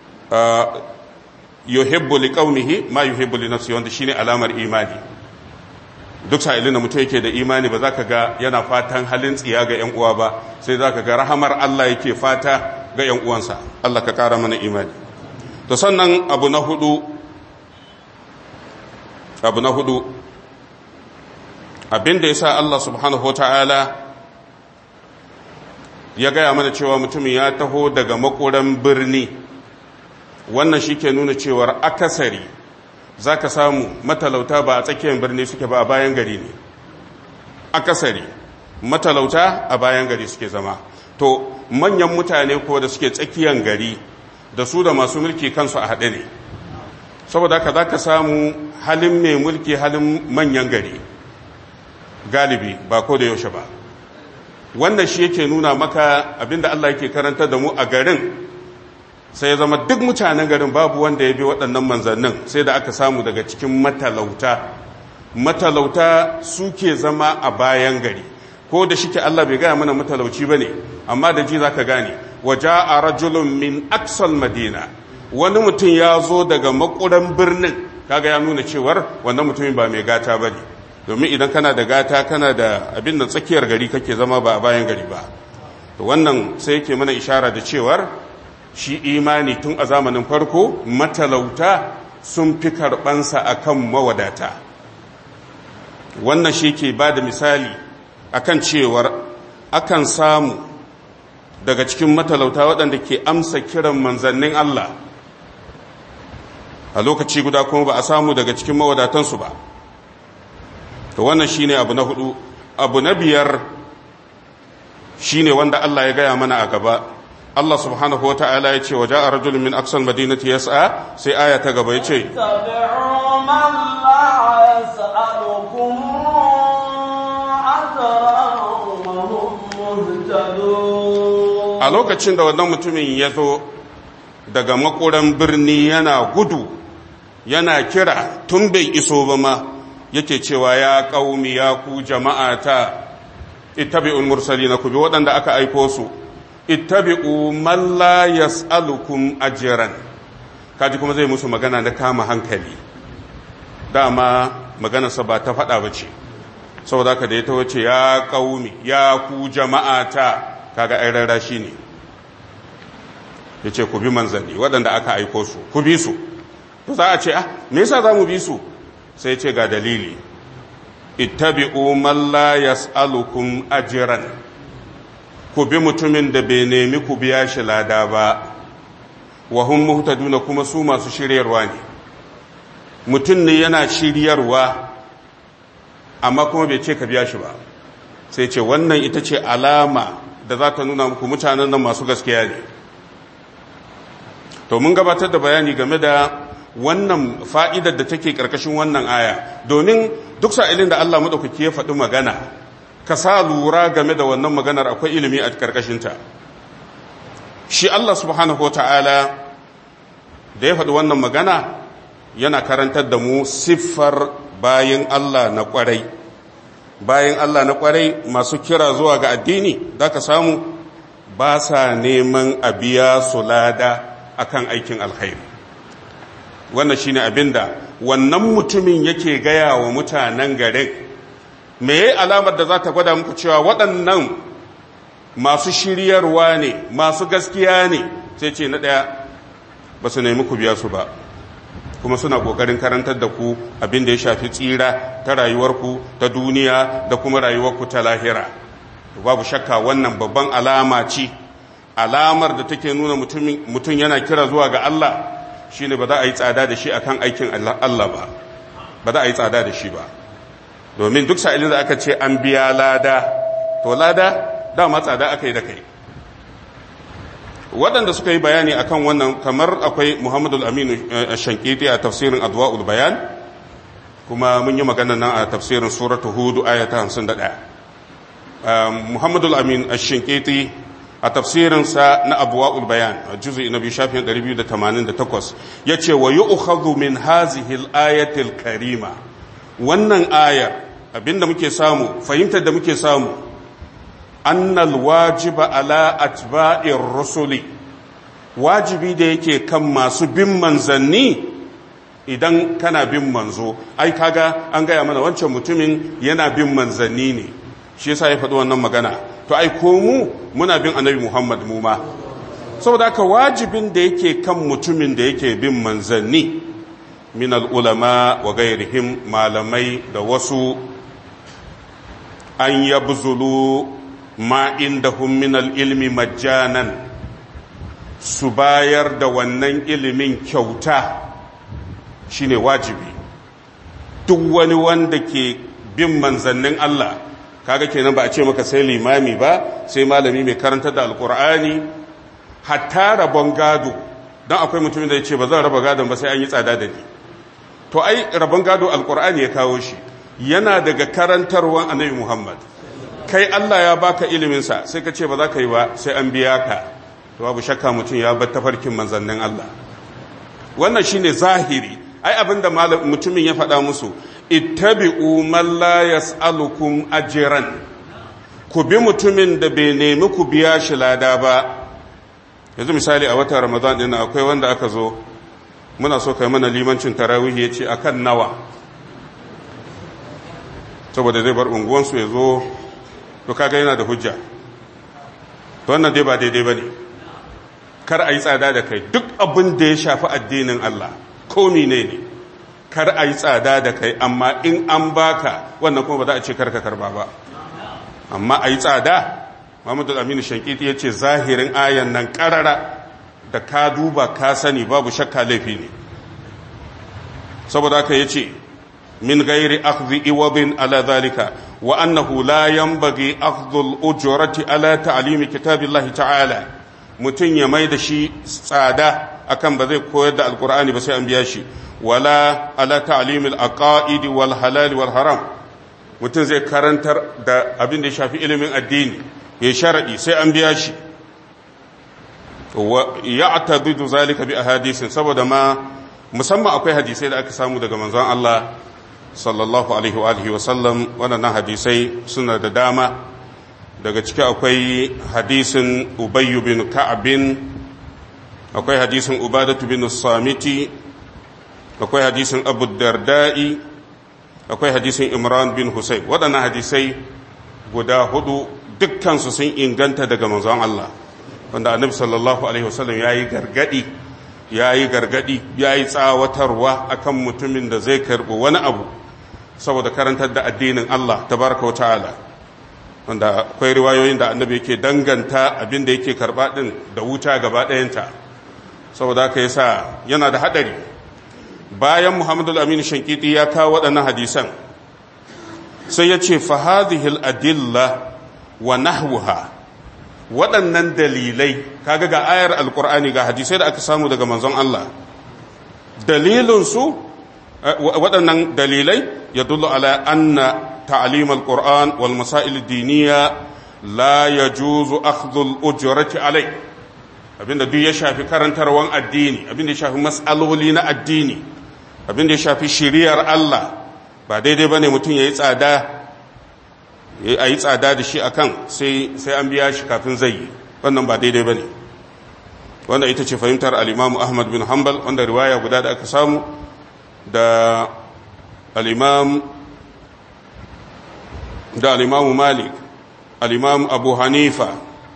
yuhibbu liqaumihi ma yuhibbu li nafsihi wanda shine alamar imani duk sa'ilin da mutum yake da imani ba za ka ga yana fatan halin tsiya ga ‘yan uwa ba sai za ka ga rahamar Allah yake fata ga ‘yan uwansa Allah ka ƙara mana imani to sannan abu na hudu abu na hudu abin da ya sa Allah subhanahu wa ta'ala ya gaya mana cewa mutumin ya taho daga makoran birni wannan shi ke nuna cewar akasari za ka samu matalauta ba a tsakiyar birni suke ba a bayan gari ne akasari matalauta a bayan gari suke zama to manyan mutane ko da suke tsakiyar gari da su da masu mulki kansu a haɗe ne saboda haka za ka samu halin mai mulki halin manyan gari galibi ba ko da yaushe ba wannan shi yake nuna maka abinda Allah yake karanta da mu a garin sai ya zama duk mutanen garin babu wanda ya bi waɗannan manzannin sai da aka samu daga cikin matalauta matalauta suke zama a bayan gari ko da shike Allah bai gaya mana matalauci ba ne amma da ji za ka gane waje a rajulun min aksal madina wani mutum ya zo daga makuran birnin kaga ya nuna cewar wannan mutumin ba mai gata ba ne domin idan kana da gata kana da abin da tsakiyar gari kake zama ba a bayan gari ba wannan sai yake mana ishara da cewar shi imani tun a zamanin farko matalauta sun fi karɓansa a kan mawadata wannan shi ke ba da misali a kan cewar akan samu daga cikin matalauta waɗanda ke amsa kiran manzannin Allah a lokaci guda kuma ba a samu daga cikin mawadatansu ba to wannan shi ne abu na hudu abu na biyar shi ne wanda Allah ya gaya mana a gaba Allah subhanahu wa ta'ala ya ce wa ja'a rajulun min aksal madinati yas'a sai aya ta gaba ya ce a lokacin da wannan mutumin ya zo daga makoran birni yana gudu yana kira tun bai iso ba ma yake cewa ya ƙaumi ya ku jama'ata ittabi'ul mursalina ku bi waɗanda aka aiko su ittabi'u man la yas'alukum ajran kaji kuma zai musu magana na kama hankali dama maganarsa ba ta faɗa ba ce saboda haka da ya tawo ce ya qaumi ya ku jama'ata kaga ai rara shi ne yace ku bi manzanni waɗanda aka aiko su ku bi su to za a ce ah me yasa za mu bi su sai ce ga dalili ittabi'u man la yas'alukum ajran ku bi mutumin da bai nemi ku biya shi lada ba wa hum muhtaduna kuma su masu shiryarwa ne mutum ne yana shiryarwa amma kuma bai ce ka biya shi ba sai ce wannan ita ce alama da za ta nuna muku mutanen nan masu gaskiya ne to mun gabatar da bayani game da wannan fa'idar da take ƙarƙashin wannan aya domin duk sa'ilin da Allah maɗaukaki ya faɗi magana ka sa lura game da wannan maganar akwai ilimi a ƙarƙashinta shi Allah subhanahu wa ta'ala da ya faɗi wannan magana yana karantar da mu siffar bayan Allah na ƙwarai bayan Allah na ƙwarai masu kira zuwa ga addini za ka samu ba sa neman a biya su lada akan aikin alkhairi wannan shine abinda wannan mutumin yake gaya wa mutanen garin me yayi alamar da za ta gwada muku cewa waɗannan masu shiryarwa ne masu gaskiya ne sai ce na ɗaya ba su nemi ku biya su ba kuma suna ƙoƙarin karantar da ku abin da ya shafi tsira ta rayuwarku ta duniya da kuma rayuwarku ta lahira babu shakka wannan babban alama ce alamar da take nuna mutum yana kira zuwa ga Allah shine ba za a yi tsada da shi akan aikin Allah ba ba za a yi tsada da shi ba domin duk sa'ilin da aka ce an biya lada to lada dama tsada aka yi da kai waɗanda suka yi bayani akan wannan kamar akwai muhammadu aminu shankiti a tafsirin adwa'ul bayan kuma mun yi magana nan a tafsirin suratu hudu ayata hamsin da ɗaya muhammadu amin shankiti a tafsirinsa na adwa'ul bayan a juzu na biyu shafin 288 ya ce wa yi ukhadu min hazihil ayatil karima wannan ayar abinda muke samu fahimtar da muke samu annal wajiba ala atba'ir rusuli wajibi da yake kan masu bin manzanni idan kana bin manzo ai kaga an gaya mana wancan mutumin yana bin manzanni ne shi yasa ya faɗi wannan magana to ai ko mu muna bin annabi Muhammad mu ma saboda haka wajibin da yake kan mutumin da yake bin manzanni min al-ulama wa gairihim malamai da wasu an yabzulu ma indahum min al-ilmi majjanan su bayar da wannan ilimin kyauta shine wajibi duk wani wanda ke bin manzannin Allah kaga kenan ba a ce maka sai limami ba sai malami mai karantar da alkur'ani hatta rabon gado don akwai mutumin da ya ce ba zan raba gadon ba sai an yi tsada da ni to ai rabon gado alkur'ani ya kawo shi yana daga karantarwan annabi muhammad kai allah ya baka iliminsa sai ka ce ba za ka yi ba sai an biya ka to babu shakka mutum ya bar tafarkin manzannin allah wannan shine zahiri ai abinda mutumin ya faɗa musu ittabi'u man la yas'alukum ajran ku bi mutumin da bai nemi ku biya shi lada ba yanzu misali a watan ramadan din akwai wanda aka zo muna so kai mana limancin tarawih yace akan nawa saboda zai bar unguwansu ya zo to kaga yana da hujja to wannan dai ba daidai bane kar a yi tsada da kai duk abin da ya shafi addinin Allah ko ne ne kar a yi tsada da kai amma in an baka wannan kuma ba za a ce karka karba ba amma a yi tsada Muhammadu Aminu Shankiti ya ce zahirin ayan nan karara da ka duba ka sani babu shakka laifi ne saboda haka ya ce min gairi akhdhi iwabin ala zalika wa annahu la yanbaghi akhdhu al-ujrati ala ta'limi kitabillahi ta'ala mutun ya mai da shi tsada akan ba zai koyar da alqur'ani ba sai an biya shi wala ala ta'limil aqaid wal halal wal haram mutum zai karantar da abin da ya shafi ilimin addini ya sharadi sai an biya shi wa ya'tadidu zalika bi ahadisin saboda ma musamman akwai hadisai da aka samu daga manzon Allah sallallahu alaihi wa alihi wa sallam wannan hadisai suna da dama daga ciki akwai hadisin Ubay bin Ka'ab akwai hadisin Ubadatu bin Samiti akwai hadisin abu darda'i akwai hadisin imran bin husayn waɗannan hadisai guda hudu dukkansu sun inganta daga manzon Allah wanda annabi sallallahu alaihi wasallam yayi gargadi yayi gargadi yayi tsawatarwa akan mutumin da zai karbi wani abu saboda karantar da addinin Allah tabaraka wa ta'ala wanda akwai riwayoyin da annabi yake danganta abin da yake karba din da wuta gaba ɗayanta saboda haka yasa yana da hadari bayan muhammadu al-amin shankiti ya kawo waɗannan hadisan sai ya ce fahadihil adilla wa nahwuha waɗannan dalilai kaga ga ayar alkur'ani ga hadisai da aka samu daga manzon Allah dalilinsu waɗannan dalilai ya dullu ala anna ta'alim al-qur'an wal masail diniya la yajuzu akhdhu al-ujrati alai abinda duk ya shafi karantarwan addini abinda ya shafi mas'aloli na addini abinda ya shafi shiriyar Allah ba daidai bane mutum yayi tsada a yi tsada da shi akan sai sai an biya shi kafin zai yi wannan ba daidai bane wanda ita ce fahimtar al'imamu ahmad bin hanbal wanda riwaya guda da aka samu da al'imam da al'imamu malik al'imam abu hanifa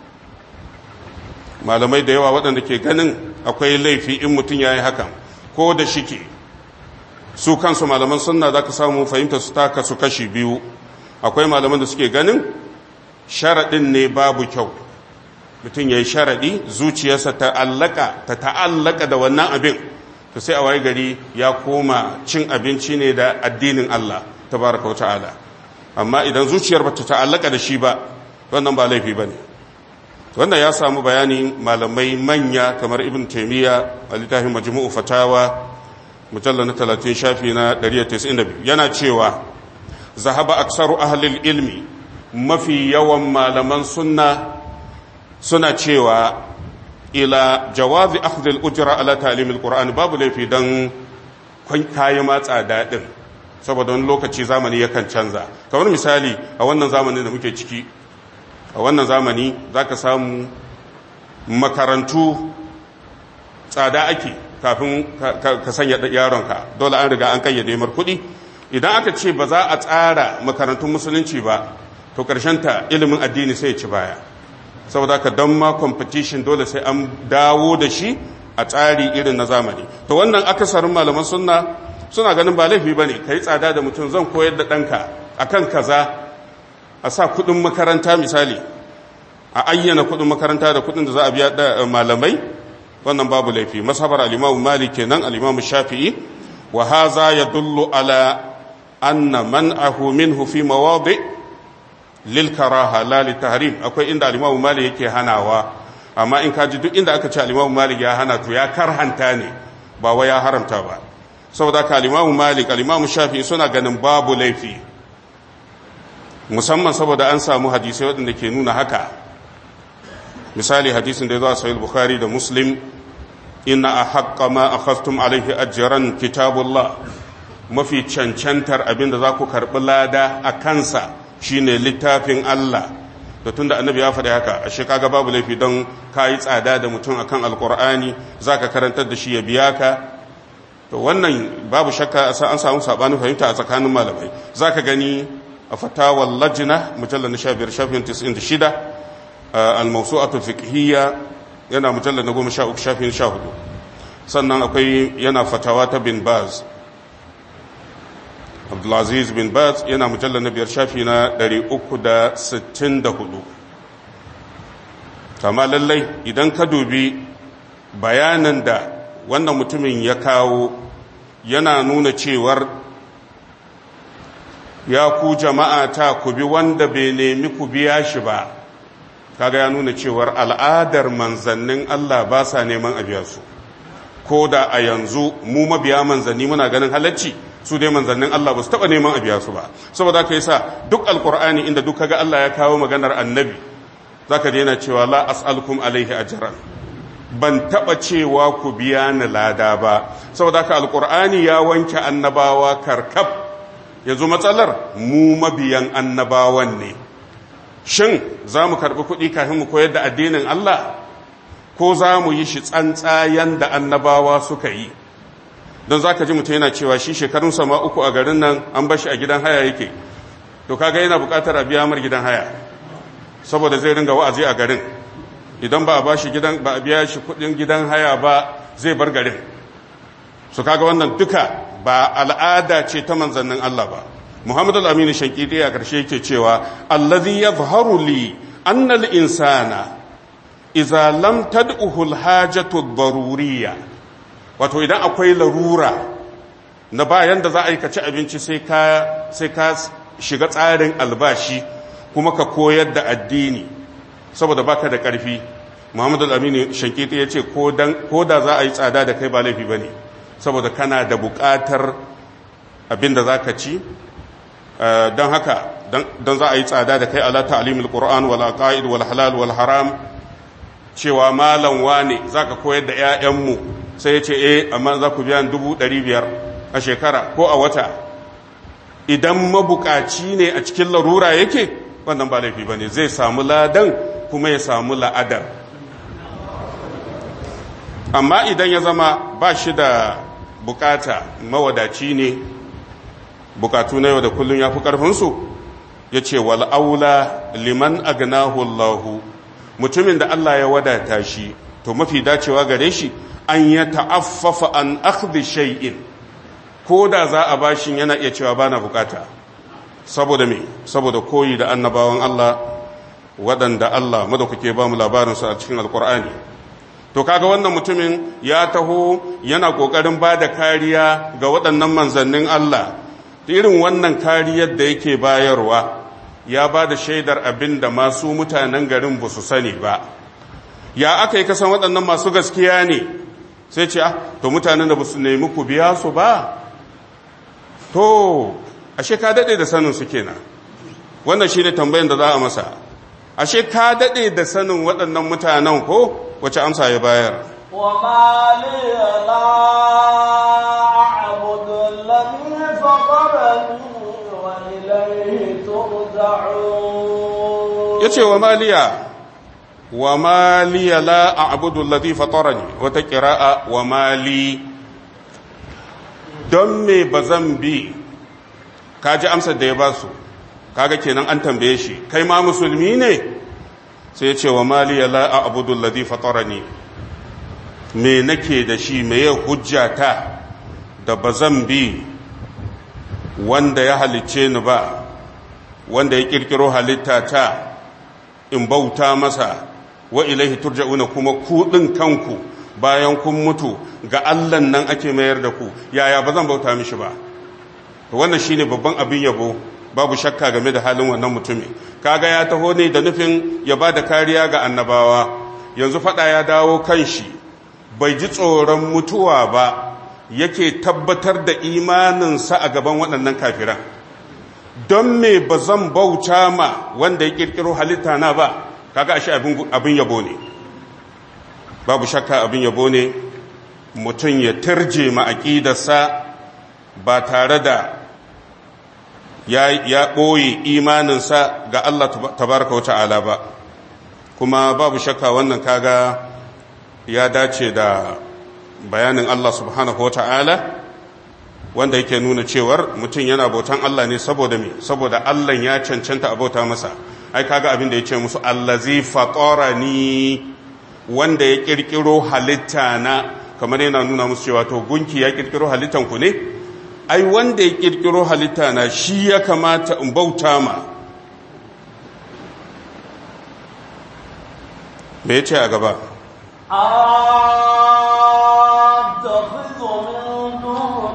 malamai da yawa waɗanda ke ganin akwai laifi in mutum ya yi hakan ko da shike su kansu malaman sunna za ka samu fahimta su taka su kashi biyu akwai malaman da suke ganin sharaɗin ne babu kyau mutum ya yi sharaɗi zuciyarsa ta allaka ta ta'allaka da wannan abin to sai a waye gari ya koma cin abinci ne da addinin Allah tabaraka wa ta'ala amma idan zuciyar ba ta ta'allaka da shi ba wannan ba laifi ba ne wannan ya samu bayani malamai manya kamar ibn taimiyya a littafin majmu'u fatawa mujallar na 30 shafi na 192 yana cewa zahaba aksaru ahlil ilmi mafi yawan malaman sunna suna cewa ila jawazi akhdhil ujra ala ta'limil qur'an babu laifi dan kayi matsa dadin saboda wani lokaci zamani yakan canza kamar misali a wannan zamanin da muke ciki a wannan zamani zaka samu makarantu tsada ake kafin ka sanya yaronka dole an riga an kayyade mar kuɗi idan aka ce ba za a tsara makarantun musulunci ba to ta ilimin addini sai ya ci baya saboda ka don ma competition dole sai an dawo da shi a tsari irin na zamani to wannan akasarin malaman sunna suna ganin ba laifi ba ne ka yi tsada da mutum zan koyar da ɗanka a kan kaza a sa kuɗin makaranta misali a ayyana kuɗin makaranta da kuɗin da za a biya da malamai wannan babu laifi masabar alimamu malik kenan alimamu shafi'i wa haza yadullu ala anna man'ahu minhu fi mawadi lil karaha la li tahrim akwai inda al-Imam Malik yake hanawa amma in kaji duk inda aka ce al-Imam Malik ya hana to ya karhanta ne ba wai ya haramta ba saboda ka al-Imam Malik al-Imam Shafi'i suna ganin babu laifi musamman saboda an samu hadisai waɗanda ke nuna haka misali hadisin da ya zo a sahih Bukhari da Muslim inna ahaqqa ma akhadtum alayhi ajran kitabullah mafi cancantar abinda za ku karɓi lada a kansa shine littafin Allah da tunda annabi ya faɗi haka ashe kaga babu laifi don kayi tsada da mutum akan alkur'ani zaka karantar da shi ya biya ka to wannan babu shakka an samu sabanin fahimta a tsakanin malamai zaka gani a fatawar lajina mujallar na 15 shafin 96 al-mawsu'atu fiqhiyya yana mujallar na 13 shafin 14 sannan akwai yana fatawa ta bin baz abdulaziz bin baz yana mujallar na biyar shafi na 364 kama lallai idan ka dubi bayanan da wannan mutumin ya kawo yana nuna cewar ya ku jama'a ta ku bi wanda bai nemi ku biya shi ba kaga ya nuna cewar al'adar manzannin Allah ba sa neman a biya su ko da a yanzu mu mabiya manzanni muna ganin halacci su dai manzannin Allah ba su taɓa neman a biya su ba saboda ka yi sa duk alkur'ani inda duk kaga Allah ya kawo maganar annabi za ka daina cewa la as'alkum alaihi ajran ban taɓa cewa ku biya ni lada ba saboda ka alkur'ani ya wanke annabawa karkab yanzu matsalar mu mabiyan annabawan ne shin za mu karɓi kuɗi kafin mu koyar da addinin Allah ko za mu yi shi tsantsayen da annabawa suka yi don za ka ji mutum yana cewa shi shekarun sama uku a garin nan an bashi a gidan haya yake to kaga yana bukatar a biya mar gidan haya saboda zai ringa wa'azi a garin idan ba a bashi gidan ba a biya shi kudin gidan haya ba zai bar garin su kaga wannan duka ba al'ada ce ta manzannin Allah ba Muhammad al-Amin Shankidi a karshe yake cewa allazi yadhharu li anna al-insana idza lam tad'uhu al-hajatu ad-daruriyya wato idan akwai larura na bayan da za a yi ka ci abinci sai ka shiga tsarin albashi kuma ka koyar da addini saboda baka da ƙarfi muhammadu al'amini shankiti ya ce ko da za a yi tsada da kai ba laifi ba ne saboda kana da buƙatar abin da za ka ci don haka don za a yi tsada da kai ala ta'alimul qur'an wal aqaid wal halal wal haram cewa malam wane zaka koyar da 'ya'yanmu sai ya ce eh amma za ku biya dubu ɗari biyar a shekara ko a wata idan mabukaci ne a cikin larura yake wannan ba laifi ba ne zai samu ladan kuma ya samu la'adar amma idan ya zama ba shi da bukata mawadaci ne bukatu na yau da kullum ya fi ƙarfinsu ya ce wal'aula liman agnahu Allahu mutumin da Allah ya wadata shi to mafi dacewa gare shi an ya ta'affafa an akhdhi shay'in ko da za a bashin yana iya cewa bana bukata saboda me saboda koyi da annabawan Allah waɗanda Allah madaukake ba mu labarin su a cikin alkur'ani to kaga wannan mutumin ya taho yana kokarin ba da kariya ga waɗannan manzannin Allah irin wannan kariyar da yake bayarwa ya ba da shaidar abin da masu mutanen garin ba su sani ba ya aka yi kasan waɗannan masu gaskiya ne sai ce ah to mutanen da ba su nemi ku biya su ba to ashe ka daɗe da sanin su kenan wannan shi ne tambayin da za a masa ashe ka daɗe da sanin waɗannan mutanen ko wace amsa ya bayar وما لي لا أعبد الذي فطرني وإليه ترجعون ya ce wa maliya wa maliya la a'budu alladhi fatarani wata qira'a wa mali don me bazan bi kaji amsar da ya ba su kaga kenan an tambaye shi kai ma musulmi ne sai ya ce wa maliya la a'budu alladhi fatarani me nake da shi me ya hujjata da bazan bi wanda ya halicce ni ba wanda ya kirkiro halitta ta in bauta masa wa ilaihi turja'una kuma ku din kanku bayan kun mutu ga Allah nan ake mayar da ku yaya ba zan bauta mishi ba to wannan shine babban abin yabo babu shakka game da halin wannan mutumin kaga ya taho ne da nufin ya ba da kariya ga annabawa yanzu fada ya dawo kan shi bai ji tsoron mutuwa ba yake tabbatar da imaninsa a gaban waɗannan kafiran don me ba zan bauta ma wanda ya kirkiro halitta na ba kaga ashe abin yabo ne babu shakka abin yabo ne mutum ya turje ma aƙidarsa ba tare da ya ɓoye imaninsa ga Allah tabaraka wa ta'ala ba kuma babu shakka wannan kaga ya dace da bayanin Allah subhanahu wa ta'ala wanda yake nuna cewar mutum yana bautan Allah ne saboda me saboda Allah ya cancanta a bauta masa ai kaga abin da ya ce musu allazi fatarani wanda ya kirkiro halitta na kamar yana nuna musu cewa to gunki ya kirkiro halittan ku ne ai wanda ya kirkiro halitta na shi ya kamata in bauta ma me ya ce a gaba أتخذ من دونه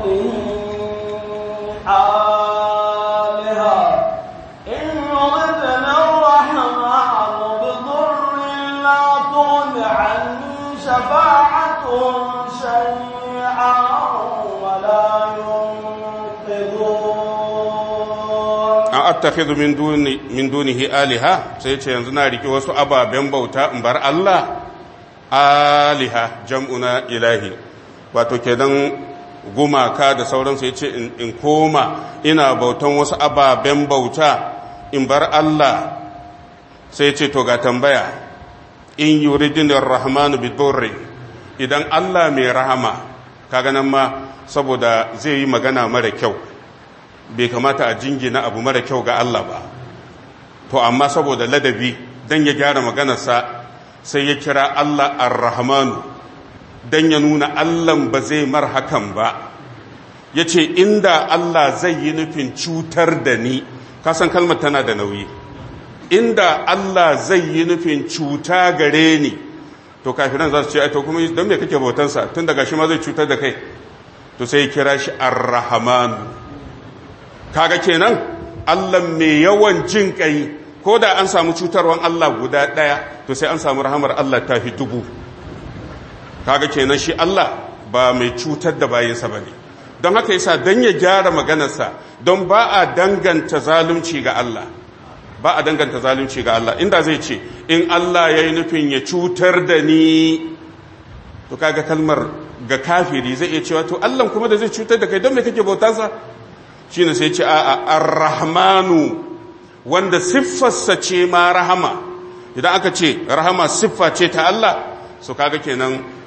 آلهة إن يردنا الرحمن بضر لا تغن عني شفاعتهم شيئا ولا ينقذون an attakhidhu min duni min dunihi aliha sai ce yanzu na riki wasu ababen bauta in bar Allah aliha jam'una ilahi wato kenan gumaka da sauransu ya ce in koma ina bautan wasu ababen bauta in bar Allah sai ce to ga tambaya in yuridinir rahmanu bidurri idan Allah mai rahama kaga nan ma saboda zai yi magana mara kyau bai kamata a jingina abu mara kyau ga Allah ba to amma saboda ladabi dan ya gyara maganarsa sai ya kira Allah ar-rahmanu dan ya nuna Allah ba zai mar hakan ba yace inda Allah zai yi nufin cutar da ni kasan kalmar tana da nauyi inda Allah zai yi nufin cuta gare ni to kafiran za su ce ai to kuma don me kake bautansa tun daga shi ma zai cutar da kai to sai ya kira shi ar-rahmanu kaga kenan Allah mai yawan jin kai ko da an samu cutarwan Allah guda ɗaya to sai an samu rahamar Allah ta fi dubu kaga kenan shi Allah ba mai cutar da bayansa ba ne don haka yasa don ya gyara maganarsa don ba a danganta zalunci ga Allah ba a danganta zalunci ga Allah inda zai ce in Allah ya yi nufin ya cutar da ni to kaga kalmar ga kafiri zai iya cewa to Allah kuma da zai cutar da kai don me kake bautansa shi ne sai ce a ar-rahmanu wanda siffarsa ce ma rahama idan aka ce rahama siffa ce ta Allah su kaga kenan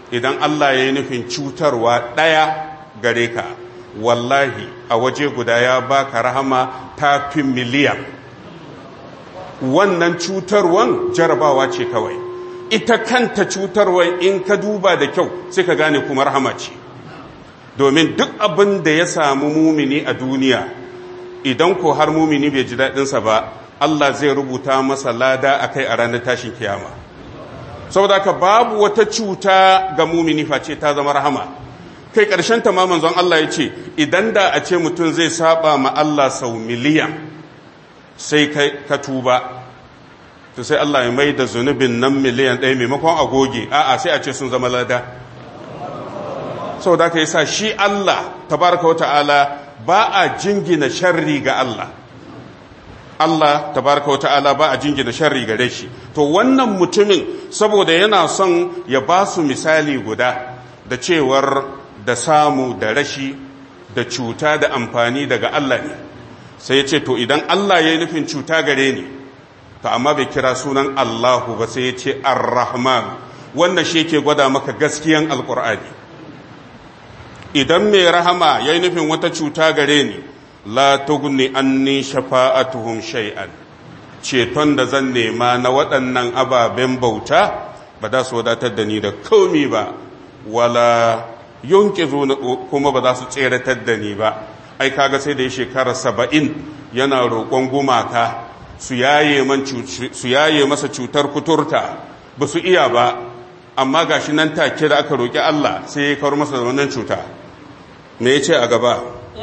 idan Allah ya yi nufin cutarwa ɗaya gare ka wallahi a waje guda ya baka rahama ta fi miliyan wannan cutarwan jarabawa ce kawai ita kanta cutarwan in ka duba da kyau sai ka gane kuma rahama ce domin duk abin da ya samu mumini a duniya idan ko har mumini bai ji daɗinsa ba Allah zai rubuta masa lada a kai a ranar tashin kiyama saboda ka babu wata cuta ga mumini face ta zama rahama kai ƙarshen ta manzon Allah ya ce idan da a ce mutum zai saba ma Allah sau miliyan sai ka tuba to sai Allah ya mai da zunubin nan miliyan ɗaya maimakon agoge a'a sai a ce sun zama lada saboda ka yi sa shi Allah tabaraka wa ta'ala ba a jingina sharri ga Allah Allah tabaraka wata'ala ba a jingina sharri gare shi to wannan mutumin saboda yana son ya ba su misali guda da cewar da samu da rashi da cuta da amfani daga Allah ne sai ya ce to idan Allah ya yi nufin cuta gare ni to amma bai kira sunan Allahu ba sai ya ce ar-rahman wannan shi yake gwada maka gaskiyan alkur'ani idan mai rahama ya yi nufin wata cuta gare ni la tugni anni shafa'atuhum shay'an ceton da zan nema na waɗannan ababen bauta ba za su wadatar da ni da komi ba wala yunqizu kuma ba za su tseratar da ni ba ai kaga sai da ya shekara saba'in yana roƙon gumaka su yaye man su yaye masa cutar kuturta ba su iya ba amma gashi nan take da aka roƙi Allah sai ya kawar masa da wannan cuta me yace a gaba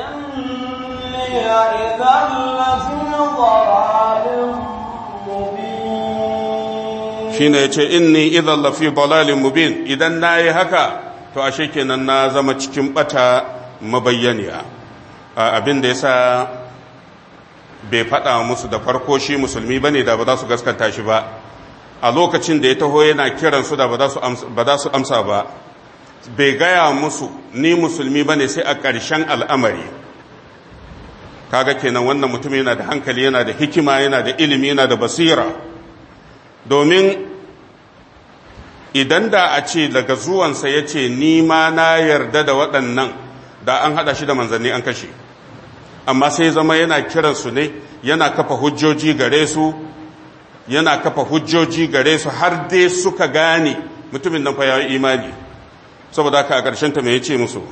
shine yace inni idan lafi dalalin mubin idan nayi haka to ashe kenan na zama cikin bata mabayyaniya abin da yasa bai faɗa musu da farko shi musulmi bane da ba za su gaskanta shi ba a lokacin da ya taho yana kiran su da ba za su amsa ba bai gaya musu ni musulmi bane sai a ƙarshen al'amari kaga kenan wannan mutum yana da hankali yana da hikima yana da ilimi yana da basira domin idan da a ce daga zuwansa ya ce ni ma na yarda da waɗannan da an haɗa shi da manzanni an kashe amma sai zama yana kiransu ne yana kafa hujjoji gare su yana kafa hujjoji gare su har dai suka gane mutumin nan fa ya yi imani saboda haka a ƙarshen ta me ya ce musu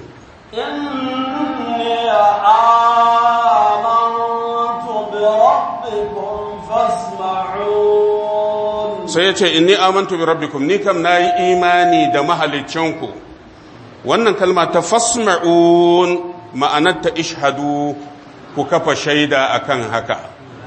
sai ya ce inni amantu bi rabbikum ni kam nayi imani da mahalicinku wannan kalma ta fasma'un ma'anar ta ishhadu ku kafa shaida akan haka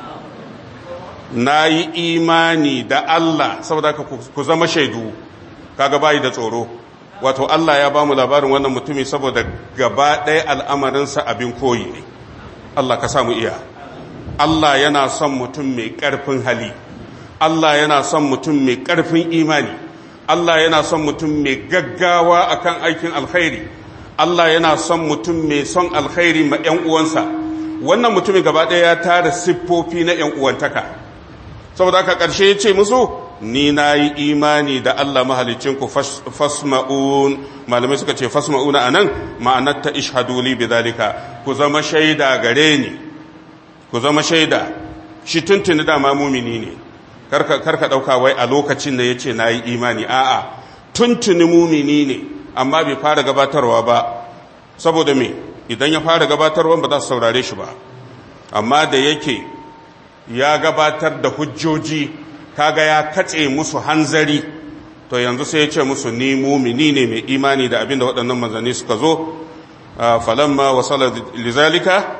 nayi imani da Allah saboda ku zama shaidu kaga bayi da tsoro wato Allah ya bamu labarin wannan mutumi saboda gaba ɗaya al'amarinsa abin koyi ne Allah ka samu iya Allah yana son mutum mai ƙarfin hali Allah yana son mutum mai ƙarfin imani Allah yana son mutum mai gaggawa akan aikin alkhairi Allah yana son mutum mai son alkhairi ma ‘yan uwansa wannan mutumin gaba ɗaya ya tara siffofi na ‘yan uwantaka saboda haka ƙarshe ya ce musu ni na yi imani da Allah mahalicinku fasma'un malamai suka ce fasma'una a nan ma'anar ta ishaduli bi zalika ku zama shaida gare ni ku zama shaida shi tuntuni dama mumini ne karka ɗauka wai a lokacin da ya ce na yi imani a'a tuntuni mumini ne amma bai fara gabatarwa ba saboda me idan ya fara gabatarwa ba za su saurare shi ba amma da yake ya gabatar da hujjoji kaga ya katse musu hanzari to yanzu sai ya ce musu ni mumini ne mai imani da abinda waɗannan manzanni suka zo falamma wasala lizalika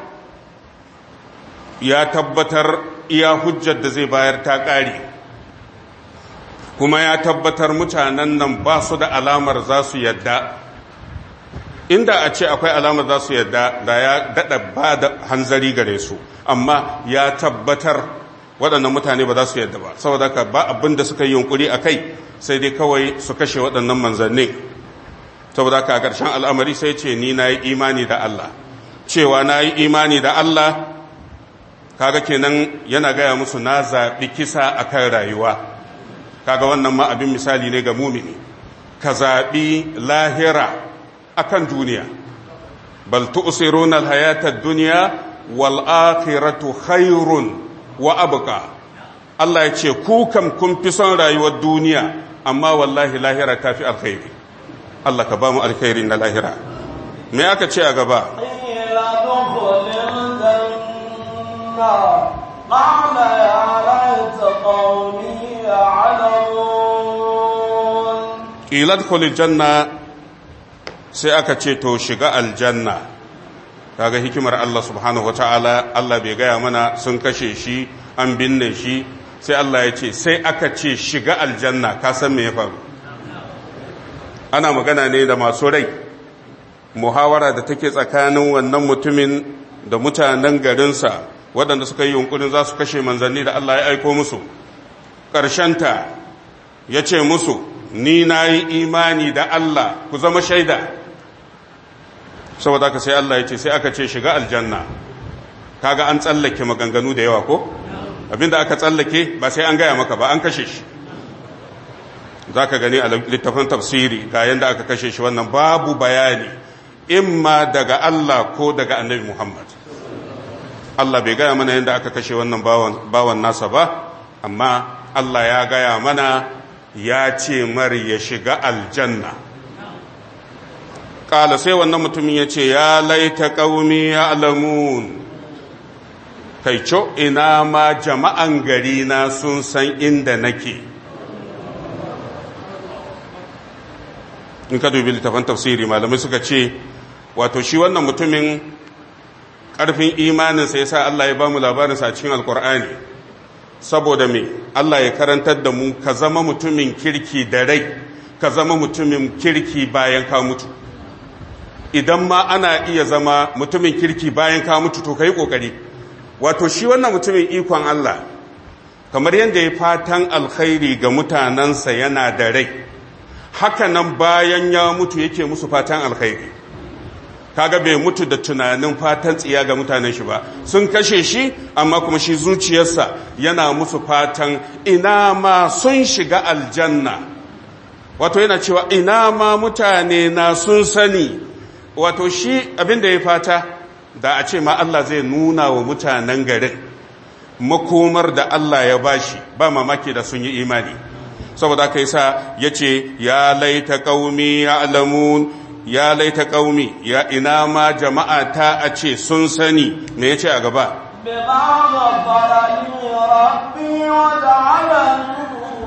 ya tabbatar iya hujjar da zai bayar ta ƙare kuma ya tabbatar mutanen nan ba su da alamar za su yadda inda a ce akwai alamar za su yadda da ya daɗa ba da hanzari gare su amma ya tabbatar waɗannan mutane ba za su yadda ba saboda ka ba abin da suka yi yunkuri a kai sai dai kawai su kashe waɗannan manzanni saboda ka a ƙarshen al'amari sai ce ni na yi imani da Allah cewa na yi imani da Allah kaga kenan yana gaya musu na zaɓi kisa a kan rayuwa kaga wannan ma abin misali ne ga mumini ka zaɓi lahira akan duniya bal tu'siruna al-hayata ad-dunya wal akhiratu khairun wa abqa Allah ya ce ku kam kun fi son rayuwar duniya amma wallahi lahira ta fi alkhairi Allah ka ba mu alkhairi na lahira me aka ce a gaba قال يا ليت قومي يعلمون قيل ادخل الجنة sai aka ce to shiga aljanna kaga hikimar Allah subhanahu wataala Allah bai gaya mana sun kashe shi an binne shi sai Allah ya ce sai aka ce shiga aljanna ka san me ya faru ana magana ne da masu rai muhawara da take tsakanin wannan mutumin da mutanen garinsa waɗanda suka yi yunkurin za su kashe manzanni da Allah ya aiko musu ƙarshenta ya ce musu ni na yi imani da Allah ku zama shaida saboda aka sai Allah ya ce sai aka ce shiga aljanna kaga an tsallake maganganu da yawa ko abinda aka tsallake ba sai an gaya maka ba an kashe shi za ka gani a littafin tafsiri ga yadda aka kashe shi wannan babu bayani imma daga Allah ko daga annabi Muhammad Allah bai gaya mana yadda aka kashe wannan bawan nasa ba amma Allah ya gaya mana ya ce mar ya shiga aljanna ƙala sai wannan mutumin ya ce ya laita ƙaumi ya alamun kai co ina ma jama'an gari na sun san inda nake in ka dubi littafin tafsiri malamai suka ce wato shi wannan mutumin ƙarfin imaninsa ya sa Allah ya ba mu labarinsa a cikin alkur'ani saboda me Allah ya karantar da mu ka zama mutumin kirki da rai ka zama mutumin kirki bayan ka mutu idan ma ana iya zama mutumin kirki bayan ka mutu to ka yi ƙoƙari wato shi wannan mutumin ikon Allah kamar yadda ya fatan alkhairi ga mutanensa yana da rai haka nan bayan ya mutu yake musu fatan alkhairi kaga bai mutu da tunanin fatan tsiya ga mutanen shi ba sun kashe shi amma kuma shi zuciyarsa yana musu fatan ina ma sun shiga aljanna wato yana cewa ina ma mutane na sun sani wato shi abin da ya fata da a ce ma Allah zai nuna wa mutanen garin makomar da Allah ya bashi ba mamaki da sun yi imani saboda aka yi sa ya ce ya laita ƙaumi ya alamun ya laita ƙaumi ya ina ma jama'a ta a ce sun sani me ya ce a gaba بما غفر لي ربي وجعلني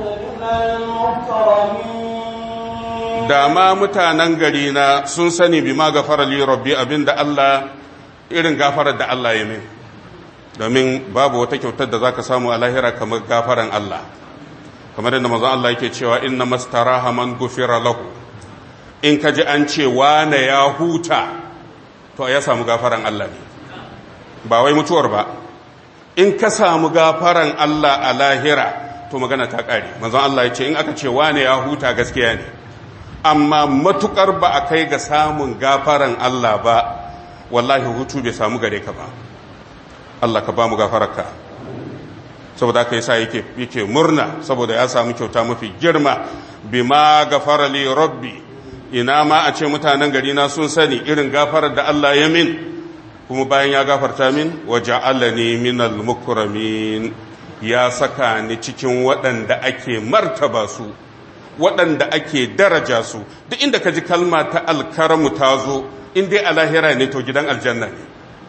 من المكرمين da ma mutanen gari na sun sani bi ma gafara li rabbi abinda Allah irin gafarar da Allah ya min domin babu wata kyautar da zaka samu a lahira kamar gafaran Allah kamar yadda manzon Allah yake cewa inna mastaraha man gufira lahu in ka ji an ce wane ya huta to ya samu gafaran Allah ne ba wai mutuwar ba in ka samu gafaran Allah a lahira to magana ta ƙare manzon Allah ya ce in aka ce wane ya huta gaskiya ne amma matukar ba a kai ga samun gafaran Allah ba wallahi hutu bai samu gare ka ba Allah ka ba mu gafararka saboda aka yasa yake yake murna saboda ya samu kyauta mafi girma bima gafara li rabbi ina ma a ce mutanen gari na sun sani irin gafarar da Allah ya min kuma bayan ya gafarta min wa ja'alani minal mukramin ya saka ni cikin waɗanda ake martaba su waɗanda ake daraja su duk inda ka ji kalma ta alkaramu ta zo in dai a lahira ne to gidan aljanna ne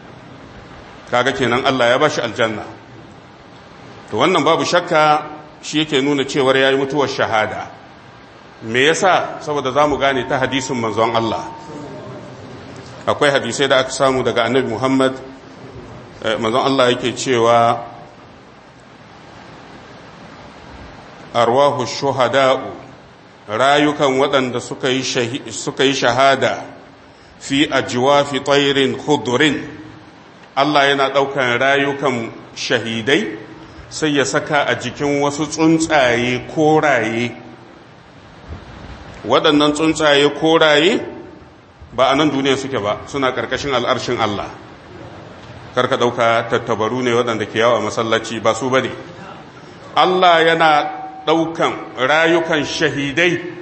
kaga kenan Allah ya bashi aljanna to wannan babu shakka shi yake nuna cewar yayi mutuwar shahada me yasa saboda zamu gane ta hadisin manzon Allah akwai hadisai da aka samu daga annabi Muhammad manzon Allah yake cewa arwahu shuhada'u rayukan waɗanda suka yi shahada fi ajwafi tsairin hudurin Allah yana ɗaukan rayukan shahidai sai ya saka a jikin wasu tsuntsaye koraye waɗannan tsuntsaye koraye ba a nan duniya suke ba suna ƙarƙashin al'arshin Allah karka ɗauka tattabaru ne waɗanda ke yawa masallaci ba su ba ne Allah yana ɗaukan rayukan shahidai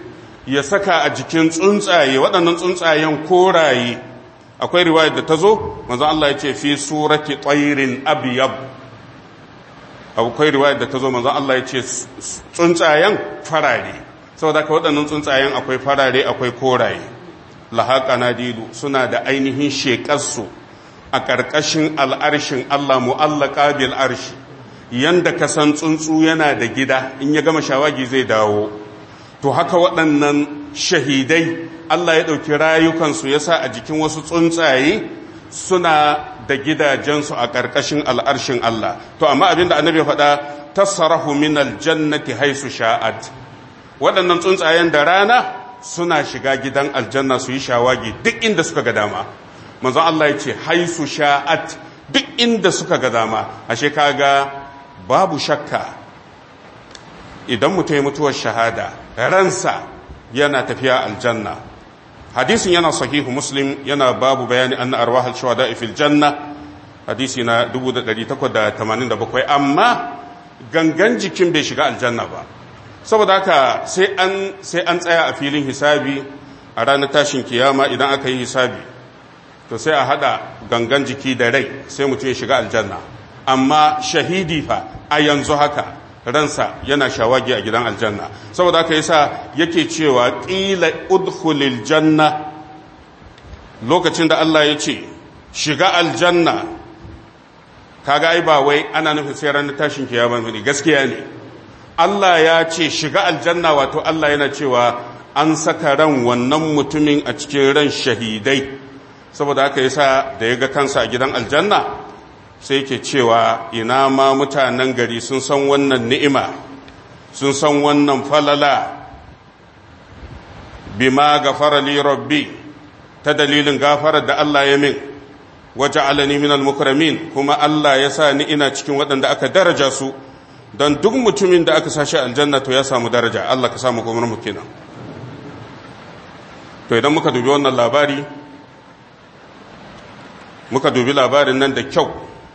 ya saka a jikin tsuntsaye waɗannan tsuntsayen koraye akwai riwayar da ta zo manzon Allah ya ce fi surati tsairin abiyab akwai riwayar da ta zo manzon Allah ya ce tsuntsayen farare saboda ka waɗannan tsuntsayen akwai farare akwai koraye lahaqa nadilu suna da ainihin shekarsu a ƙarƙashin al'arshin Allah mu'allaka bil arshi yanda ka san tsuntsu yana da gida in ya gama shawagi zai dawo to haka waɗannan shahidai Allah ya ɗauki rayukansu ya sa a jikin wasu tsuntsaye suna da gidajensu a ƙarƙashin al'arshin Allah to amma abinda annabi ya faɗa tasarahu min aljannati haisu sha'at waɗannan tsuntsayen da rana suna shiga gidan aljanna su yi shawagi duk inda suka ga dama manzon Allah ya ce haisu sha'at duk inda suka ga dama ashe kaga babu shakka idan mutum ya mutuwar shahada ransa yana tafiya aljanna hadisin yana sahihu muslim yana babu bayani anna arwahal shuhada fil janna hadisi na 1887 amma gangan jikin bai shiga aljanna ba saboda haka sai an sai an tsaya a filin hisabi a ranar tashin kiyama idan aka yi hisabi to sai a hada gangan jiki da rai sai mutum ya shiga aljanna amma shahidi fa a yanzu haka ransa yana shawagi a gidan aljanna saboda haka yasa yake cewa qila udkhulil janna lokacin da Allah ya ce shiga aljanna kaga ai ba wai ana nufin sai ranar tashin kiyama ne gaskiya ne Allah ya ce shiga aljanna wato Allah yana cewa an saka ran wannan mutumin a cikin ran shahidai saboda haka yasa da ya ga kansa a gidan aljanna sai ke cewa ina ma mutanen gari sun san wannan ni'ima sun san wannan falala bima gafara li rabbi ta dalilin gafarar da Allah ya min waje alani min al-mukramin kuma Allah ya sa ni ina cikin waɗanda aka daraja su don duk mutumin da aka sashi aljanna to ya samu daraja Allah ka samu kuma mu kenan to idan muka dubi wannan labari muka dubi labarin nan da kyau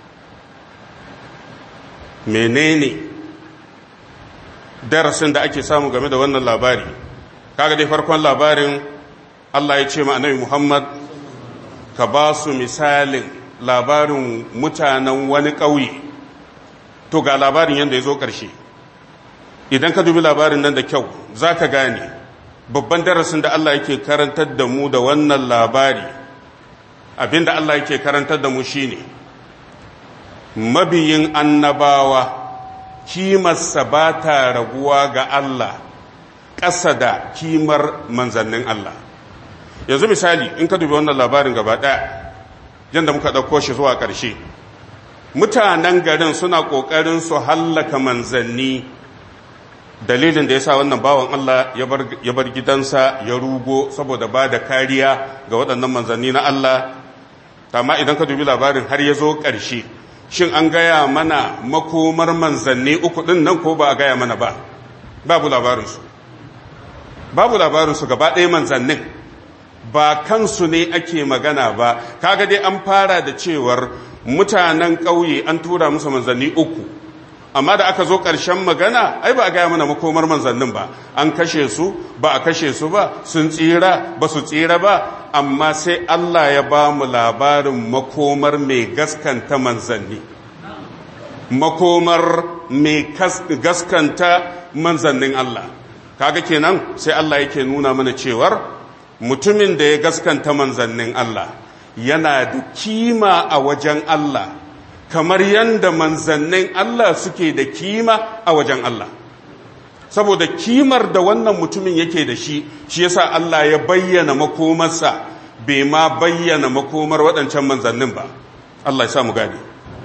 menene darasin da ake samu game da wannan labari kaga dai farkon labarin Allah ya ce ma annabi Muhammad ka ba su misalin labarin mutanen wani ƙauye to ga labarin yadda ya zo ƙarshe idan ka dubi labarin nan da kyau za ka gane babban darasin da Allah yake karantar da mu da wannan labari abinda Allah yake karantar da mu shine mabiyin annabawa kimarsa ba ta raguwa ga Allah ƙasa da kimar manzannin Allah yanzu misali in ka dubi wannan labarin gaba ɗaya yadda muka ɗauko shi zuwa ƙarshe mutanen garin suna ƙoƙarin su hallaka manzanni dalilin da ya sa wannan bawan Allah ya bar gidansa ya rugo saboda ba da kariya ga waɗannan manzanni na Allah amma idan ka dubi labarin har ya zo ƙarshe shin an gaya mana makomar manzanni uku ɗin nan ko ba a gaya mana ba babu labarinsu babu labarinsu gaba ɗaya manzannin ba kansu ne ake magana ba kaga dai an fara da cewar mutanen ƙauye an tura musu manzanni uku amma da aka zo ƙarshen magana ai ba a gaya mana makomar manzannin ba an kashe su ba a kashe su ba sun tsira ba su tsira ba amma sai Allah ya ba mu labarin makomar mai gaskanta manzanni makomar mai gaskanta manzannin Allah kaga kenan sai Allah yake nuna mana cewar mutumin da ya gaskanta manzannin Allah yana da kima a wajen Allah kamar yadda manzannin Allah suke da kima a wajen Allah saboda kimar da wannan mutumin yake da shi shi yasa Allah ya bayyana makomarsa bai ma bayyana makomar waɗancan manzannin ba Allah ya sa mu gane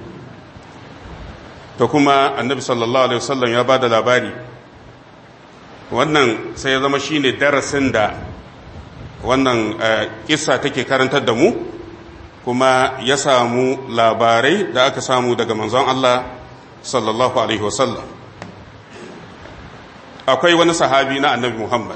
to kuma annabi sallallahu alaihi wasallam ya ba da labari wannan sai ya zama shine darasin da wannan kissa take karantar da mu kuma ya samu labarai da aka samu daga manzon Allah sallallahu alaihi wasallam akwai wani sahabi na annabi Muhammad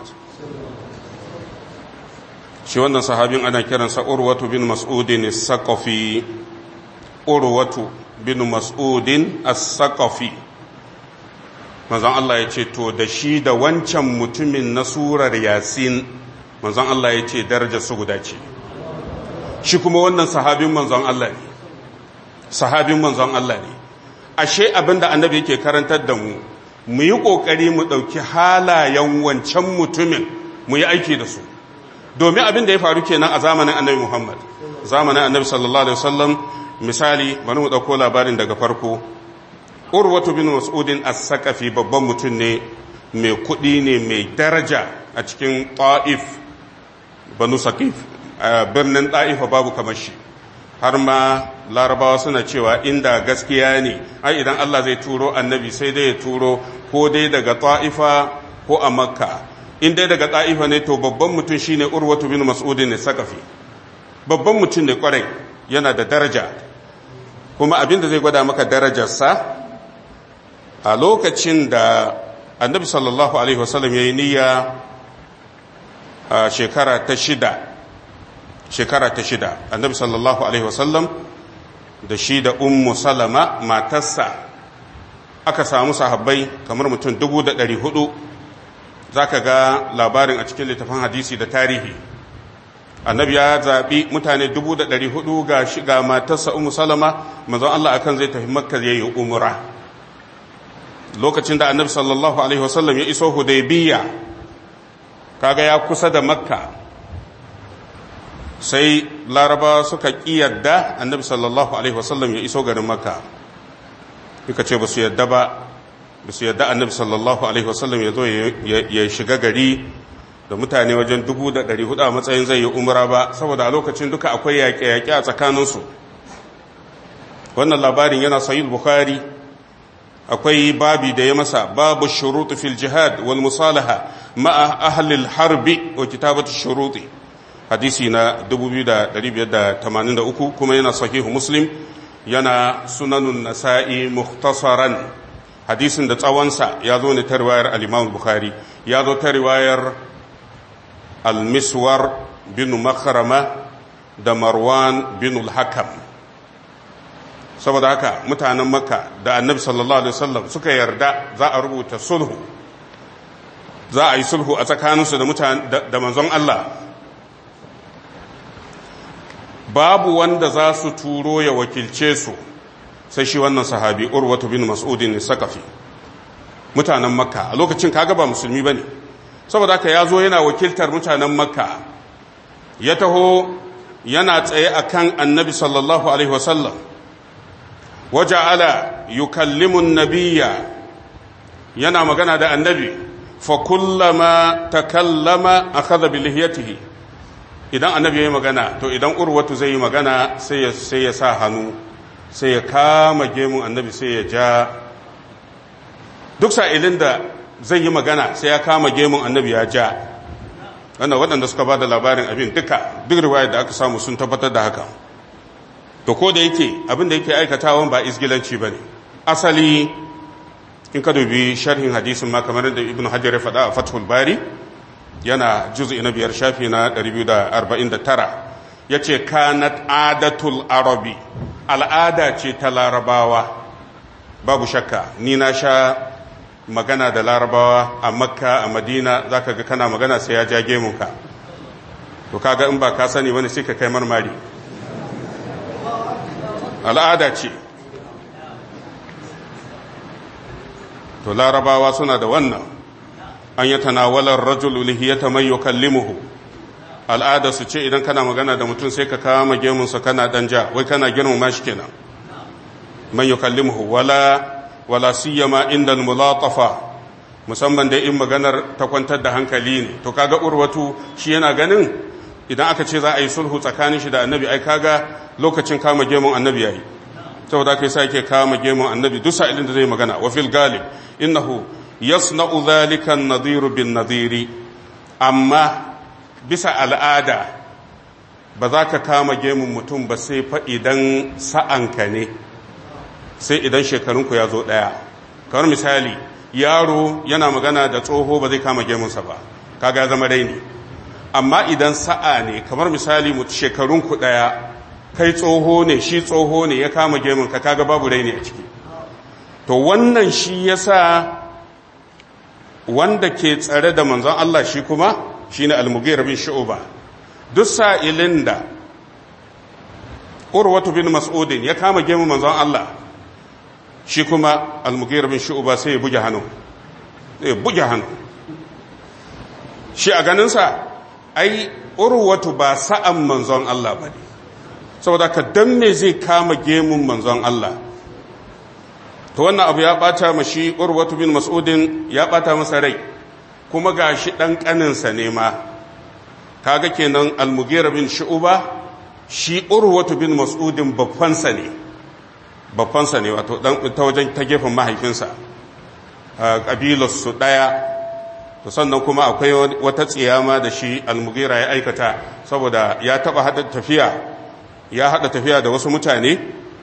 shi wannan sahabin ana kiransa urwatu bin mas'udin as-saqafi urwatu bin mas'udin as-saqafi manzon Allah ya ce to da shi da wancan mutumin na surar yasin manzon Allah ya ce darajar su guda ce shi kuma wannan sahabin manzon Allah ne sahabin manzon Allah ne ashe abinda annabi yake karantar da mu mu yi kokari mu dauki halayen wancan mutumin mu yi aiki da su domin abin da ya faru kenan a zamanin annabi Muhammad zamanin annabi sallallahu alaihi wasallam misali bari mu dauko labarin daga farko urwatu bin mas'udin as-saqafi babban mutum ne mai kudi ne mai daraja a cikin ta'if banu saqif birnin ta'ifa babu kamar shi har ma larabawa suna cewa inda gaskiya ne ai idan Allah zai turo annabi sai dai ya turo ko dai daga ta'ifa ko a makka in dai daga ta'ifa ne to babban mutum shine urwatu bin mas'udin as-saqafi babban mutum ne kwarai yana da daraja kuma abin da zai gwada maka darajarsa a lokacin da annabi sallallahu alaihi wasallam ya yi niyya a shekara ta shida shekara ta shida annabi sallallahu alaihi wasallam da shi da ummu salama matarsa aka samu sahabbai kamar mutum dubu da ɗari hudu za ka ga labarin a cikin littafin hadisi da tarihi annabi ya zaɓi mutane dubu da ɗari hudu ga shiga matarsa umu salama mazan Allah akan zai tafi makka ya yi umura lokacin da annabi sallallahu alaihi wasallam ya iso hudaybiya kaga ya kusa da makka sai laraba suka ƙiyarda annabi sallallahu alaihi wasallam ya iso garin makka suka ce ba su yadda ba ba su yadda annabi sallallahu alaihi wasallam ya zo ya shiga gari da mutane wajen dubu da ɗari hudu a matsayin zai yi umra ba saboda a lokacin duka akwai yaƙe-yaƙe a tsakaninsu wannan labarin yana sahih bukhari akwai babi da ya masa babu shuruti fil jihad wal musalaha ma'a ahlil harbi wa kitabatu shuruti hadisi na 2583 kuma yana sahihu muslim yana sunanun nasa'i mukhtasaran hadisin da tsawonsa ya zo ne ta riwayar al-imam bukhari ya zo ta riwayar al-miswar bin makharama da marwan bin al-hakam saboda haka mutanen makka da annabi sallallahu alaihi wasallam suka yarda za a rubuta sulhu za a yi sulhu a tsakaninsu da mutane da manzon Allah babu wanda za su turo ya wakilce su sai shi wannan sahabi urwatu bin mas'udin sakafi mutanen makka a lokacin kaga ba musulmi bane saboda haka ya zo yana wakiltar mutanen makka ya taho yana tsaye akan annabi sallallahu alaihi wasallam waja'ala yukallimu nabiyya yana magana da annabi fa kullama takallama akhadha bi lihiyatihi idan annabi yayi magana to idan urwatu zai yi magana sai ya sai ya sa hannu sai ya kama gemun annabi sai ya ja duk sa'ilin da zai yi magana sai ya kama gemun annabi ya ja wannan waɗanda suka ba da labarin abin duka duk riwayar da aka samu sun tabbatar da haka to ko da yake abin da yake aikatawan ba isgilanci ba ne asali in ka dubi sharhin hadisin ma kamar da ibn hajar ya faɗa a fathul bari yana juz'i na biyar shafi na 249 ya ce kanat adatul arabi al'ada ce ta larabawa babu shakka ni na sha magana da larabawa a makka a madina za ka ga kana magana sai ya ja gemunka to kaga in ba ka sani wani sai ka kai marmari al'ada ce to larabawa suna da wannan an yi tanawalar rajul lihiyata mai yukallimuhu al'ada su ce idan kana magana da mutum sai ka kama gemunsa kana danja wai kana girmama shi kenan man yukallimuhu wala wala siyama inda mulatafa musamman da in maganar ta kwantar da hankali ne to kaga urwatu shi yana ganin idan aka ce za a yi sulhu tsakanin shi da annabi ai kaga lokacin kama gemun annabi yayi saboda kai sai yake kama gemun annabi duk sa'ilin da zai magana wa fil galib innahu yasna'u dhalika an-nadhir bin nadhiri amma bisa al'ada ba za ka kama gemun mutum ba sai fa idan sa'anka ne sai idan shekarunku ya zo ɗaya kamar misali yaro yana magana da tsoho ba zai kama gemunsa ba kaga ya zama raini amma idan sa'a ne kamar misali shekarunku ɗaya kai tsoho ne shi tsoho ne ya kama gemunka kaga babu raini a ciki to wannan shi yasa wanda ke tsare da manzon Allah shi kuma shine al-mughira bin shu'ba duk sa'ilin da urwatu bin mas'udin ya kama gemu manzon Allah shi kuma al-mughira bin shu'ba sai ya buge hannu ya buge hannu shi a ganinsa ai urwatu ba sa'an manzon Allah ba ne saboda ka dan me zai kama gemun manzon Allah to wannan abu ya bata mashi urwatu bin mas'udin ya bata masa rai kuma gashi dan kaninsa ne ma kaga kenan al-mughira bin shu'ba shi urwatu bin mas'udin babbansa ne babbansa ne wato dan ta wajen ta gefen mahaifinsa kabilar su daya to sannan kuma akwai wata tsiyama da shi al-mughira ya aikata saboda ya taba hada tafiya ya hada tafiya da wasu mutane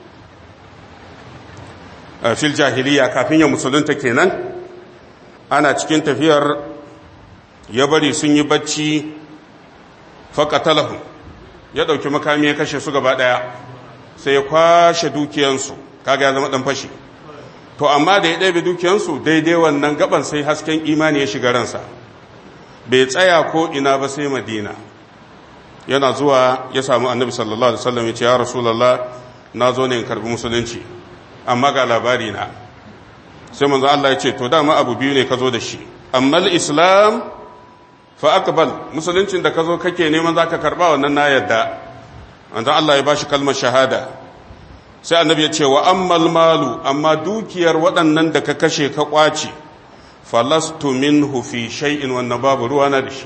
fil jahiliya kafin ya musulunta kenan ana cikin tafiyar ya bari sun yi bacci faƙatalahu ya ɗauki makami ya kashe su gaba ɗaya sai ya kwashe dukiyansu kaga ya zama ɗan fashi to amma da ya ɗabe dukiyansu daidai wannan gaban sai hasken imani ya shiga ransa bai tsaya ko ina ba sai madina yana zuwa ya samu annabi sallallahu alaihi wasallam ya ce ya rasulullah na zo ne in karbi musulunci amma ga labari na sai manzo Allah ya ce to dama abu biyu ne ka zo da shi amma islam fa aqbal musuluncin da ka zo kake neman zaka karba wannan na yadda manzo Allah ya bashi kalmar shahada sai annabi ya ce wa ammal malu amma dukiyar waɗannan da ka kashe ka kwace falastu minhu fi shay'in wannan babu ruwa na da shi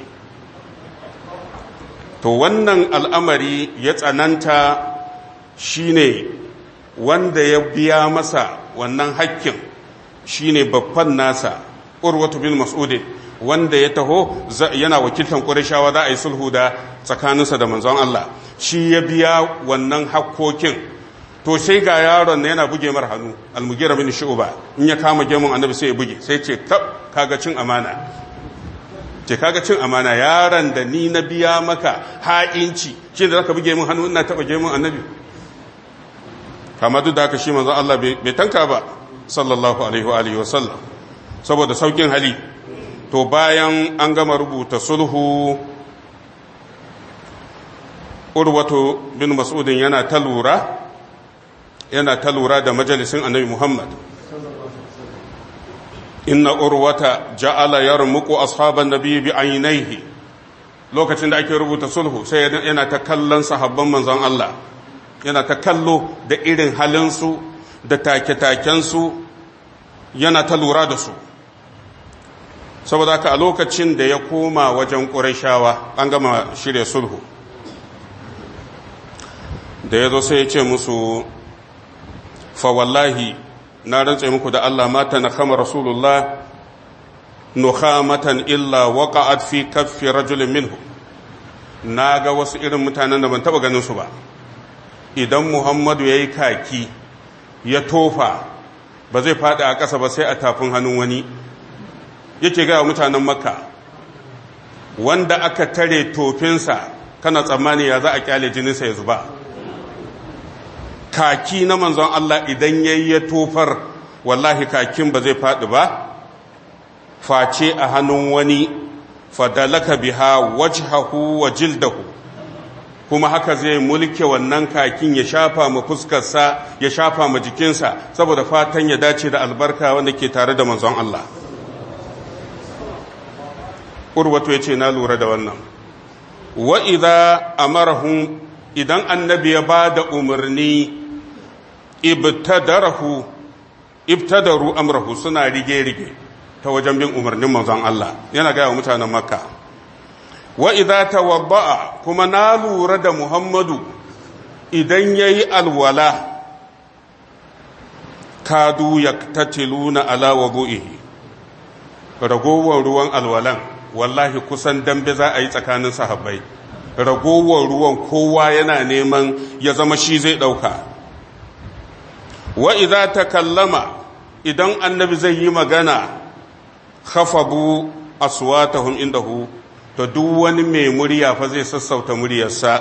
to wannan al'amari ya tsananta shine wanda ya biya masa wannan hakkin shine babban nasa urwatu bin mas'udin wanda ya taho yana wakiltan ƙurashawa za a yi sulhu da tsakaninsa da manzon Allah shi ya biya wannan hakkokin to sai ga yaron yana buge mar hannu almugira bin shu'ba in ya kama gemun annabi sai ya buge sai ce kab kaga cin amana ce kaga cin amana yaron da ni na biya maka ha'inci shi da zaka buge min hannu ina taba gemun annabi kama duk da haka shi manzon Allah bai tanka ba sallallahu alaihi wa alihi wasallam saboda saukin hali to bayan an gama rubuta sulhu urwatu bin mas'udin yana ta lura yana ta lura da majalisin annabi Muhammad inna urwata ja'ala yarmuqu ashaban nabi bi aynaihi lokacin da ake rubuta sulhu sai yana ta kallon sahabban manzon Allah yana ta kallo da irin halinsu da take-takensu yana ta lura da su saboda haka a lokacin da ya koma wajen ƙurashawa an gama shirya sulhu da ya zo sai ya ce musu fa wallahi na rantse muku da Allah mata na kama rasulullah nukhamatan illa waqa'at fi kaffi rajulin minhu na ga wasu irin mutanen da ban taba ganin su ba idan muhammadu ya yi kaki ya tofa ba zai faɗi a ƙasa ba sai a tafin hannun wani yake gaya mutanen makka wanda aka tare tofinsa kana tsammani ya za a kyale jininsa ya zuba kaki na manzon Allah idan ya ya tofar wallahi kakin ba zai faɗi ba face a hannun wani fadalaka biha wajhahu wa jildahu kuma haka zai mulke wannan kakin ya shafa ma fuskarsa ya shafa ma jikinsa saboda fatan ya dace da albarka wanda ke tare da manzon Allah urwatu ya ce na lura da wannan wa idza amarahum idan annabi ya ba da umarni ibtadarahu ibtadaru amrahu suna rige-rige ta wajen bin umarnin manzon Allah yana gaya wa mutanen makka wa idza tawadda'a kuma na lura da Muhammadu idan yayi alwala kadu yaktatiluna ala wudu'ihi ragowar ruwan alwalan wallahi kusan dambe za a yi tsakanin sahabbai ragowar ruwan kowa yana neman ya zama shi zai dauka wa idza takallama idan annabi zai yi magana khafadu aswatahum indahu to duk wani mai murya fa zai sassauta muryarsa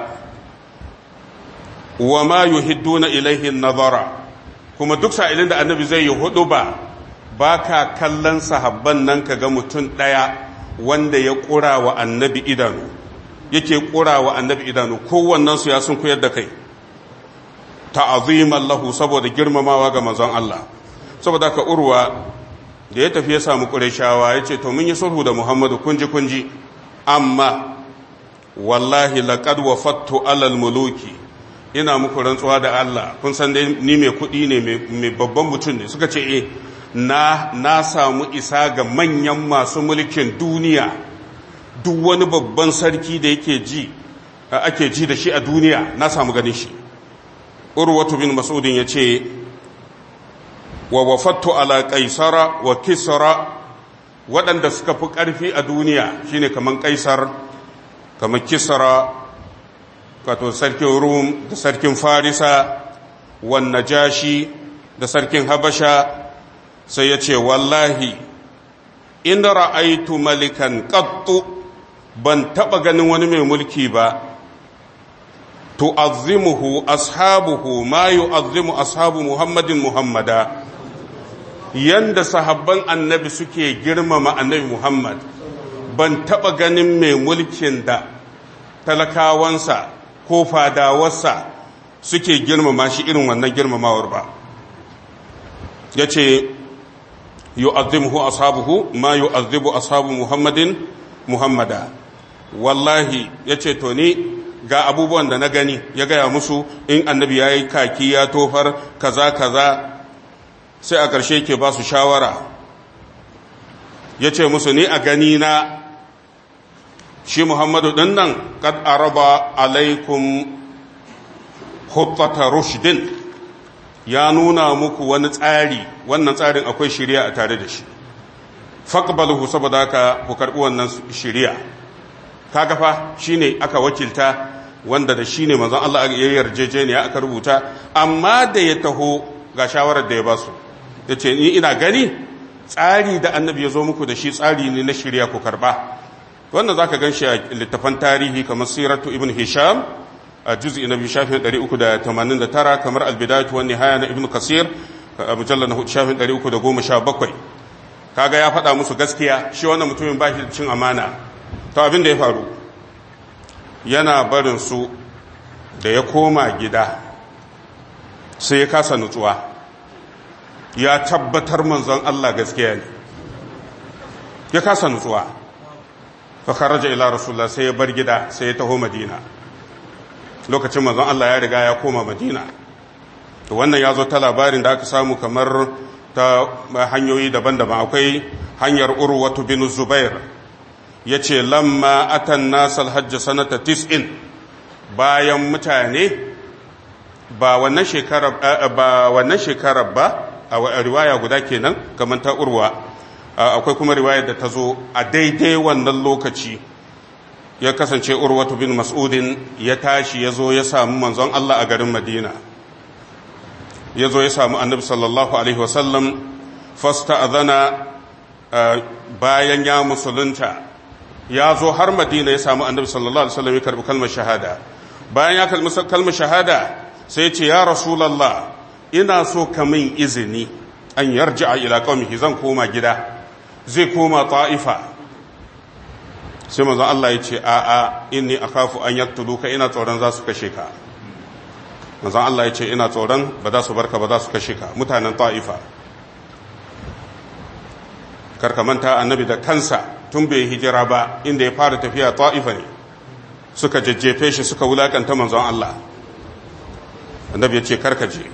wa ma yuhidduna ilaihi nazara kuma duk sa'ilin da annabi zai yi hudu ba ba ka kallon sahabban nan ka ga mutum ɗaya wanda ya ƙura wa annabi idanu yake ƙura wa annabi idanu kowannensu ya sun koyar da kai ta'aziman lahu saboda girmamawa ga manzon Allah saboda ka urwa da ya tafi ya samu ƙureshawa ya ce to mun yi sulhu da muhammadu kunji kunji amma wallahi laqad wafattu alal muluki ina muku rantsuwa da Allah kun san dai ni mai kuɗi ne mai babban mutum ne suka ce eh na na samu isa ga manyan masu mulkin duniya duk wani babban sarki da yake ji ake ji da shi a duniya na samu ganin shi urwatu bin mas'udin yace wa wafattu ala qaisara wa kisra waɗanda suka fi ƙarfi a duniya shine kaman kaisar kamar kisra wato sarkin rum da sarkin farisa wan najashi da sarkin habasha sai ya ce wallahi in ra'aitu malikan qattu ban taba ganin wani mai mulki ba tu'azzimuhu ashabuhu ma yu'azzimu ashabu muhammadin muhammada yanda sahabban annabi suke girmama annabi muhammad ban taba ganin mai mulkin da talakawansa ko fadawarsa suke girmama shi irin wannan girmamawar ba ya ce yu'azzimuhu ashabuhu ma yu'azzibu ashabu muhammadin muhammada wallahi ya ce to ni ga abubuwan da na gani ya gaya musu in annabi ya yi kaki ya tofar kaza kaza sai a ƙarshe ke ba su shawara ya ce musu ni a gani na shi muhammadu ɗin nan kad araba alaikum huttata rushdin ya nuna muku wani tsari wannan tsarin akwai shirya a tare da shi faqbaluhu saboda haka ku karbi wannan shirya kaga fa shine aka wakilta wanda da shine manzon Allah ya yarjejeniya aka rubuta amma da ya taho ga shawarar da ya ba su yace ni ina gani tsari da annabi ya zo muku da shi tsari ne na shirya ku karba wannan zaka ganshi a littafan tarihi kamar siratu ibn hisham a juz'i na biyu shafin 389 kamar albidayatu wan nihaya na ibn kasir a mujallal na shafin 317 kaga ya faɗa musu gaskiya shi wannan mutumin ba shi cin amana to abin da ya faru yana barin su da ya koma gida sai ya kasa nutsuwa ya tabbatar manzon Allah gaskiya ne ya kasa nutsuwa fa kharaja ila rasulullah sai ya bar gida sai ya taho madina lokacin manzon Allah ya riga ya koma madina to wannan ya zo ta labarin da aka samu kamar ta hanyoyi daban-daban akwai hanyar urwatu bin zubair ya ce lamma atan nasal hajji sanata tis'in bayan mutane ba wannan shekarar ba wannan shekarar ba a riwaya guda kenan kamar ta urwa akwai kuma riwayar da ta zo a daidai wannan lokaci ya kasance urwatu bin mas'udin ya tashi ya zo ya samu manzon Allah a garin madina ya zo ya samu annabi sallallahu alaihi wasallam fasta azana bayan ya musulunta ya zo har madina ya samu annabi sallallahu alaihi wasallam ya karbi kalmar shahada bayan ya kalmi kalmar shahada sai ce ya rasulallah ina so ka min izini an yarji'a ila qaumihi zan koma gida zai koma ta'ifa sai manzon Allah ya ce a a inni akhafu an yaqtuluka ina tsoron za su kashe ka manzon Allah ya ce ina tsoron ba za su barka ba za su kashe ka mutanen ta'ifa karka manta annabi da kansa tun bai hijira ba inda ya fara tafiya ta'ifa ne suka jajjefe shi suka wulakanta manzon Allah annabi ya ce karkaje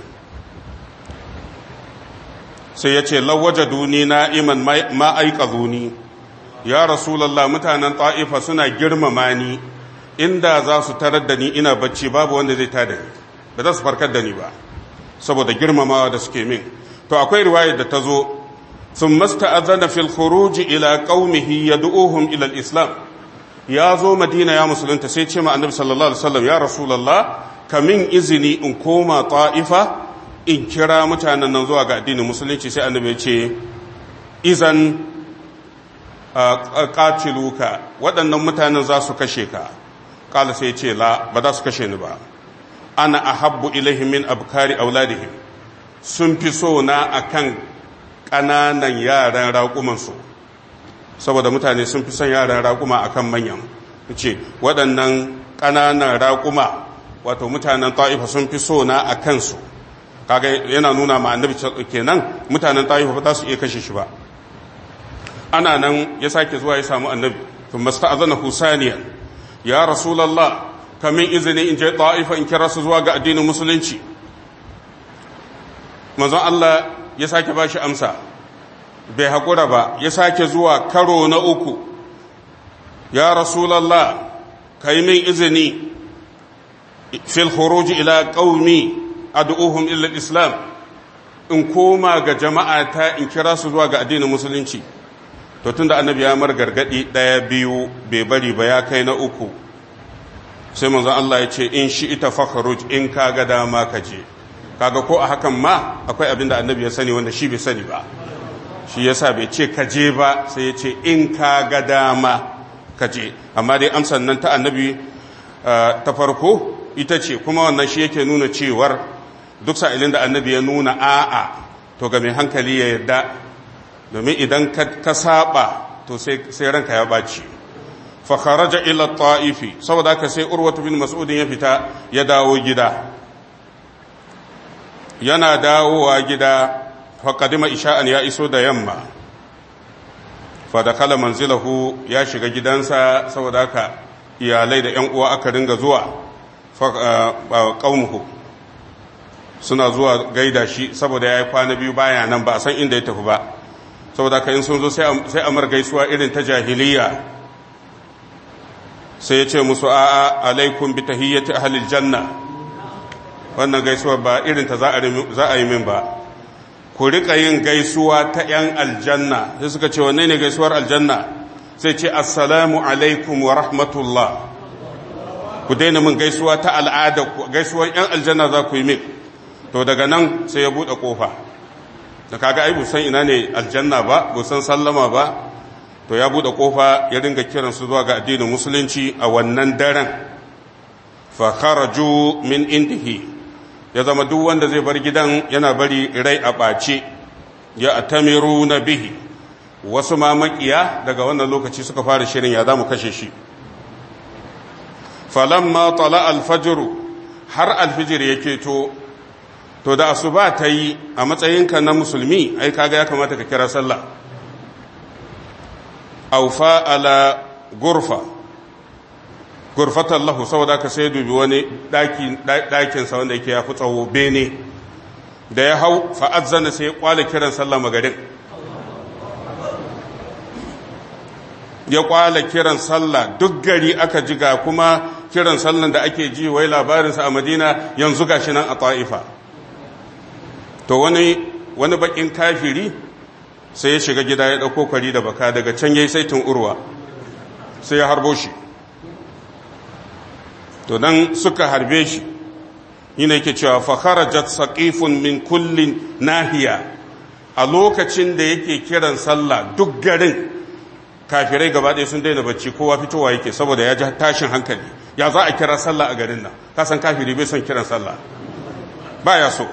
sai ya ce lawaja duni na'iman ma aika zuni ya rasulallah mutanen ta'ifa suna girmama ni inda za su tarar da ni ina bacci babu wanda zai tada ni ba za su farkar da ni ba saboda girmamawa da suke min to akwai riwayar da ta zo sun masta'azana fil khuruj ila qaumihi yad'uhum ila al-islam ya zo madina ya musulunta sai ce ma annabi sallallahu alaihi wasallam ya rasulullah kamin izini in koma ta'ifa in kira mutanen nan zuwa ga addinin musulunci sai annabi ya ce izan qatiluka waɗannan mutanen za su kashe ka kala sai ya ce la ba za su kashe ni ba ana ahabbu ilaihim min abkari auladihim sun fi so na akan ƙananan yaran raƙumansu saboda mutane sun fi son yaran raƙuma akan manyan ce waɗannan ƙananan raƙuma wato mutanen ta'ifa sun fi so na a kansu kaga yana nuna ma annabi kenan mutanen ta'ifa ba za su iya kashe shi ba ana nan ya sake zuwa ya samu annabi thumma sta'azana husaniyan ya rasulullah kamin izini in je ta'ifa in kira su zuwa ga addinin musulunci manzon Allah ya sake bashi amsa bai haƙura ba ya sake zuwa karo na uku ya rasulallah ka yi min izini fil khuruji ila qaumi ad'uhum ila islam in koma ga jama'a ta in kira su zuwa ga addinin musulunci to tunda annabi ya mar gargadi daya biyu bai bari ba ya kai na uku sai manzon Allah ya ce in shi ita fakhruj in kaga dama ka je kaga ko a hakan ma akwai abin da annabi ya sani wanda shi bai sani ba shi yasa bai ce ka je ba sai ya ce in kaga dama ka je amma dai amsan nan ta annabi ta farko ita ce kuma wannan shi yake nuna cewar duk sa'ilin da annabi ya nuna a'a to ga mai hankali ya yarda domin idan ka saba to sai ranka ya baci fa kharaja ila ta'ifi saboda haka sai urwatu bin mas'udin ya fita ya dawo gida yana dawowa gida fa qadima isha'an ya iso da yamma fa dakala manzilahu ya shiga gidansa saboda haka iyalai da ƴan uwa aka ringa zuwa fa qaumuhu suna zuwa gaida shi saboda ya yi kwana biyu baya nan ba a san inda ya tafi ba saboda ka in sun zo sai amar gaisuwa irin ta jahiliya sai ya ce musu a'a alaikum bi tahiyyati ahlil janna wannan gaisuwa ba irin ta za a yi min ba ku rika yin gaisuwa ta yan aljanna sai suka ce wanne ne gaisuwar aljanna sai ce assalamu alaikum wa rahmatullah ku daina min gaisuwa ta al'ada gaisuwar yan aljanna za ku yi min to daga nan sai ya buɗe ƙofa da kaga ai busan ina ne aljanna ba busan sallama ba to ya buɗe ƙofa ya dinga kiransu zuwa ga addinin musulunci a wannan daren fa kharaju min indihi ya zama duk wanda zai bar gidan yana bari rai a ɓace ya atamiru na bihi wasu ma makiya daga wannan lokaci suka fara shirin ya za mu kashe shi falamma tala alfajiru har alfijir yake to to da asuba ta yi a matsayinka na musulmi ai kaga ya kamata ka kira sallah aufa ala gurfa gurfatan lahu saboda ka sai dubi wani ɗakinsa wanda yake ya fi tsawo bene da ya hau fa'azzana sai ya kwale kiran sallah magarin ya kwale kiran sallah duk gari aka jiga kuma kiran sallan da ake ji wai labarinsa a madina yanzu gashi nan a ta'ifa to wani wani bakin kafiri sai ya shiga gida ya dauko kwari da baka daga can yayi saitin urwa sai ya harbo shi to dan suka harbe shi yana yake cewa fa kharajat saqifun min kullin nahiya a lokacin da yake kiran sallah duk garin kafirai gaba ɗaya sun daina bacci kowa fitowa yake saboda ya ji tashin hankali ya za a kira sallah a garin nan kasan kafiri bai son kiran sallah baya so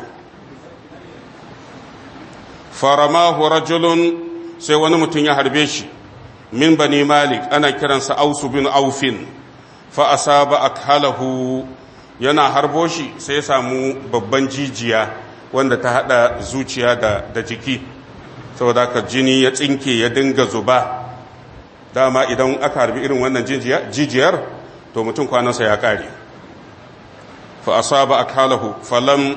faramahu rajulun sai wani mutum ya harbe shi min bani malik ana kiransa ausu bin aufin fa asaba akhalahu yana harbo shi sai ya samu babban jijiya wanda ta hada zuciya da, da jiki saboda ka jini ya tsinke ya dinga zuba dama idan aka harbi irin wannan jijiyar to mutum kwanansa ya kare fa asaba akhalahu falam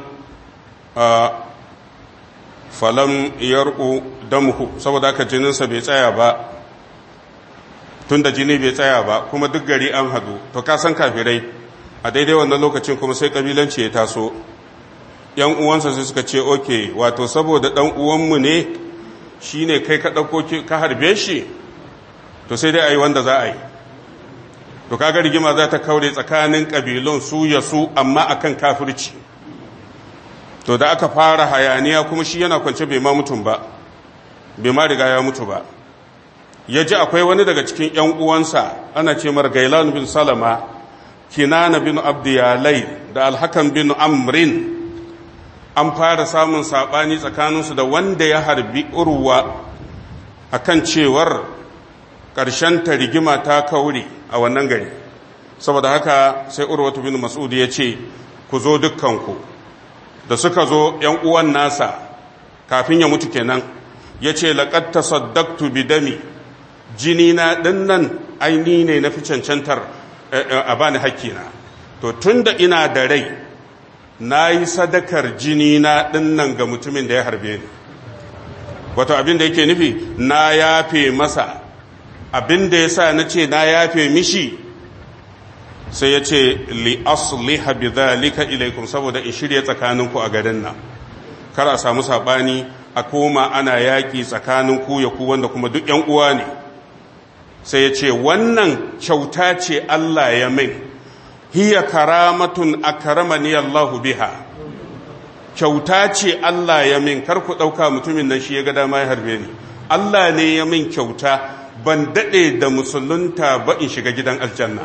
falam yarku damuhu saboda haka jininsa bai tsaya ba tunda jini bai tsaya ba kuma duk gari an hadu to ka san kafirai a daidai wannan lokacin kuma sai kabilanci ya taso yan uwansa sai suka ce oke wato saboda dan uwanmu ne shine kai ka dauko ka harbe shi to sai dai ayi wanda za a yi to kaga rigima za ta kaure tsakanin kabilun su ya su amma akan kafirci to da aka fara hayaniya kuma shi yana kwance bai ma mutum ba bai ma riga ya mutu ba ya ji akwai wani daga cikin ‘yan uwansa ana ce mar gailan bin salama kinana bin abdiyalai da alhakan bin amrin an fara samun saɓani tsakaninsu da wanda ya harbi urwa akan cewar ƙarshen ta rigima ta kaure a wannan gari saboda haka sai urwatu bin mas'ud ya ce ku zo dukkanku da suka zo ‘yan uwan nasa kafin ya mutu kenan ya ce laƙad tasaddaqtu bi dami jini na ɗinnan aini ne na fi cancantar a bani hakkina to tun da ina da rai na yi sadakar jini na ɗinnan ga mutumin da ya harbe ni wato abin da yake nufi na yafe masa abin da ya sa na ce na yafe mishi sai ya ce li asliha bi dhalika ilaikum saboda in shirya tsakaninku a garin nan kar a samu sabani a koma ana yaki tsakanin ku ya ku wanda kuma duk yan uwa ne sai ya ce wannan kyauta ce Allah ya min hiya karamatun akramani Allahu biha kyauta ce Allah ya min kar ku dauka mutumin nan shi ya ga dama ya harbe ni Allah ne ya min kyauta ban dade da musulunta ba in shiga gidan aljanna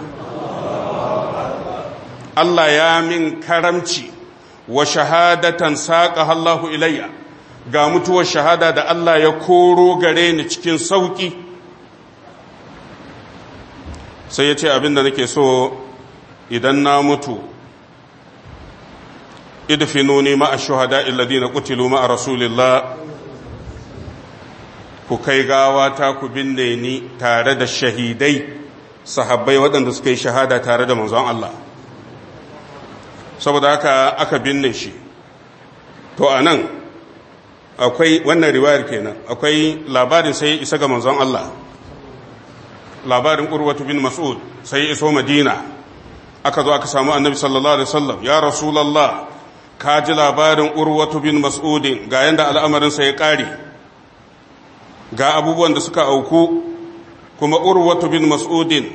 Allah ya min karamci wa shahadatan saƙa Allahu ilayya ga mutuwar shahada da Allah ya koro gare ni cikin sauƙi sai ya ce abinda nake so idan na mutu idfinuni ma'a shuhada alladhina qutilu ma'a rasulillah ku kai gawa ta ku binne ni tare da shahidai sahabbai waɗanda suka yi shahada tare da manzon Allah saboda haka aka binne shi to a nan akwai wannan riwayar kenan akwai labarin sai isa ga manzon Allah labarin urwatu bin mas'ud sai iso madina aka zo aka samu annabi sallallahu alaihi wasallam ya rasulullah ka ji labarin urwatu bin mas'udin ga yanda al'amarin sa ya kare ga abubuwan da suka auku kuma urwatu bin mas'udin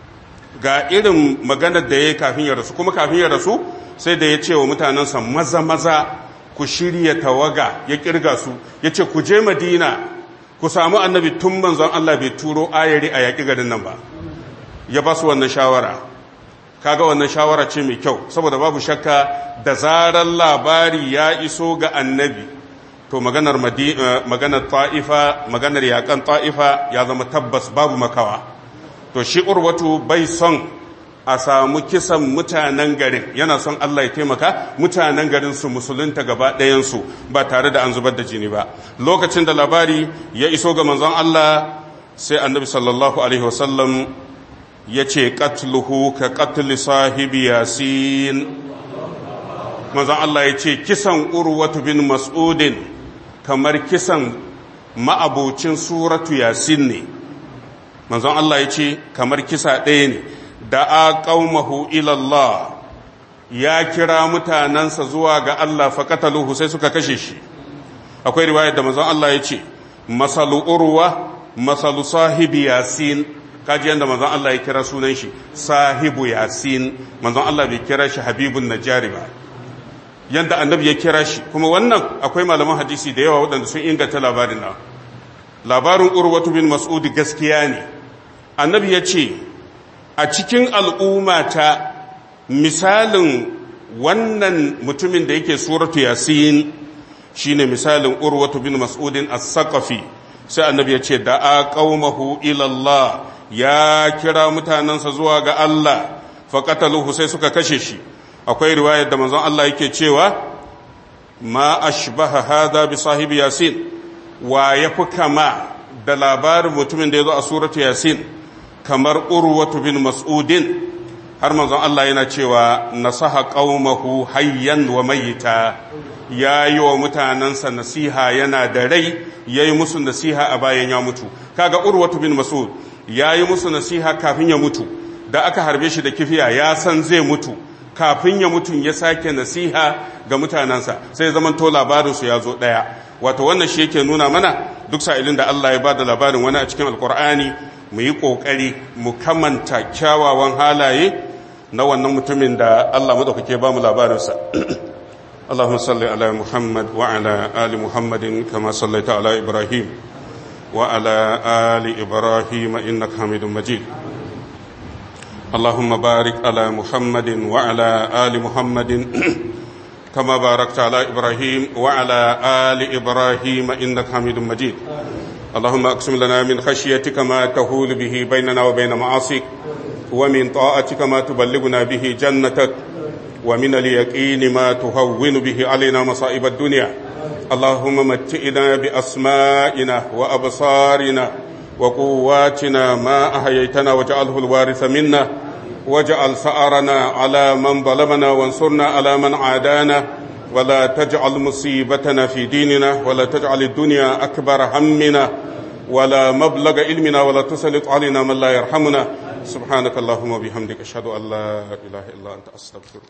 ga irin maganar da ya yi kafin ya rasu kuma kafin ya rasu sai da ya ce wa mutanensa maza maza ku shirya tawaga ya kirga su ya ce ku je madina ku samu annabi tun manzon Allah bai turo ayari a yaƙi garin nan ba ya ba su wannan shawara kaga wannan shawara ce mai kyau saboda babu shakka da zarar labari ya iso ga annabi to maganar maganar ta'ifa maganar yaƙan ta'ifa ya zama tabbas babu makawa to shi urwatu bai son a samu kisan mutanen garin yana son Allah ya taimaka mutanen garin su musulunta gaba ɗayansu ba tare da an zubar da jini ba lokacin da labari ya iso ga manzon Allah sai annabi sallallahu alaihi wasallam ya ce qatluhu ka qatli sahibi yasin manzon Allah ya ce kisan urwatu bin mas'udin kamar kisan ma'abocin suratu yasin ne manzon Allah ya ce kamar kisa ɗaya ne da a ƙaumahu ilallah ya kira mutanensa zuwa ga Allah faƙataluhu sai suka kashe shi akwai riwayar da manzon Allah ya ce masalu urwa masalu sahibi yasin kaji yadda manzon Allah ya kira sunan shi sahibu yasin manzon Allah bai kira shi habibun najari ba yadda annabi ya kira shi kuma wannan akwai malaman hadisi da yawa waɗanda sun inganta labarin nan labarin urwatu bin mas'udi gaskiya ne annabi ya ce a cikin al'ummata misalin wannan mutumin da yake suratu yasin shine misalin urwatu bin mas'udin as-saqafi sai annabi ya ce da a qaumahu ila Allah ya kira mutanansa zuwa ga Allah faqataluhu sai suka kashe shi akwai riwayar da manzon Allah yake cewa ma ashbaha hadha bi sahibi yasin wa yafi kama da labarin mutumin da yazo a suratu yasin kamar urwatu bin mas'udin har manzon Allah yana cewa nasaha qaumahu hayyan wa mayyita yayi wa mutanansa nasiha yana da rai yayi musu nasiha a bayan ya mutu kaga urwatu bin mas'ud yayi musu nasiha kafin ya mutu da aka harbe shi da kifiya ya san zai mutu kafin ya mutu ya sake nasiha ga mutanansa sai zaman to labarin su ya zo daya wato wannan shi yake nuna mana duk sa'ilin da Allah ya bada labarin wani a cikin alqur'ani mu yi ƙoƙari mu kamanta kyawawan halaye na wannan mutumin da Allah maɗaukake ba mu labarinsa. Allahumma salli ala Muhammad wa ala ali Muhammadin kama sallaita ala Ibrahim wa ala ali Ibrahim innaka Hamidum Majid. Allahumma barik ala Muhammadin wa ala ali Muhammadin كما باركت على إبراهيم وعلى آل إبراهيم إنك حميد مجيد اللهم أقسم لنا من خشيتك ما تهول به بيننا وبين معاصيك ومن طاعتك ما تبلغنا به جنتك ومن اليقين ما تهون به علينا مصائب الدنيا اللهم متئنا بأسمائنا وأبصارنا وقواتنا ما أحييتنا واجعله الوارث منا واجعل ثأرنا على من ظلمنا وانصرنا على من عادانا ولا تجعل مصيبتنا في ديننا ولا تجعل الدنيا أكبر همنا ولا مبلغ علمنا ولا تسلط علينا من لا يرحمنا سبحانك اللهم وبحمدك أشهد أن لا إله إلا أنت أستغفرك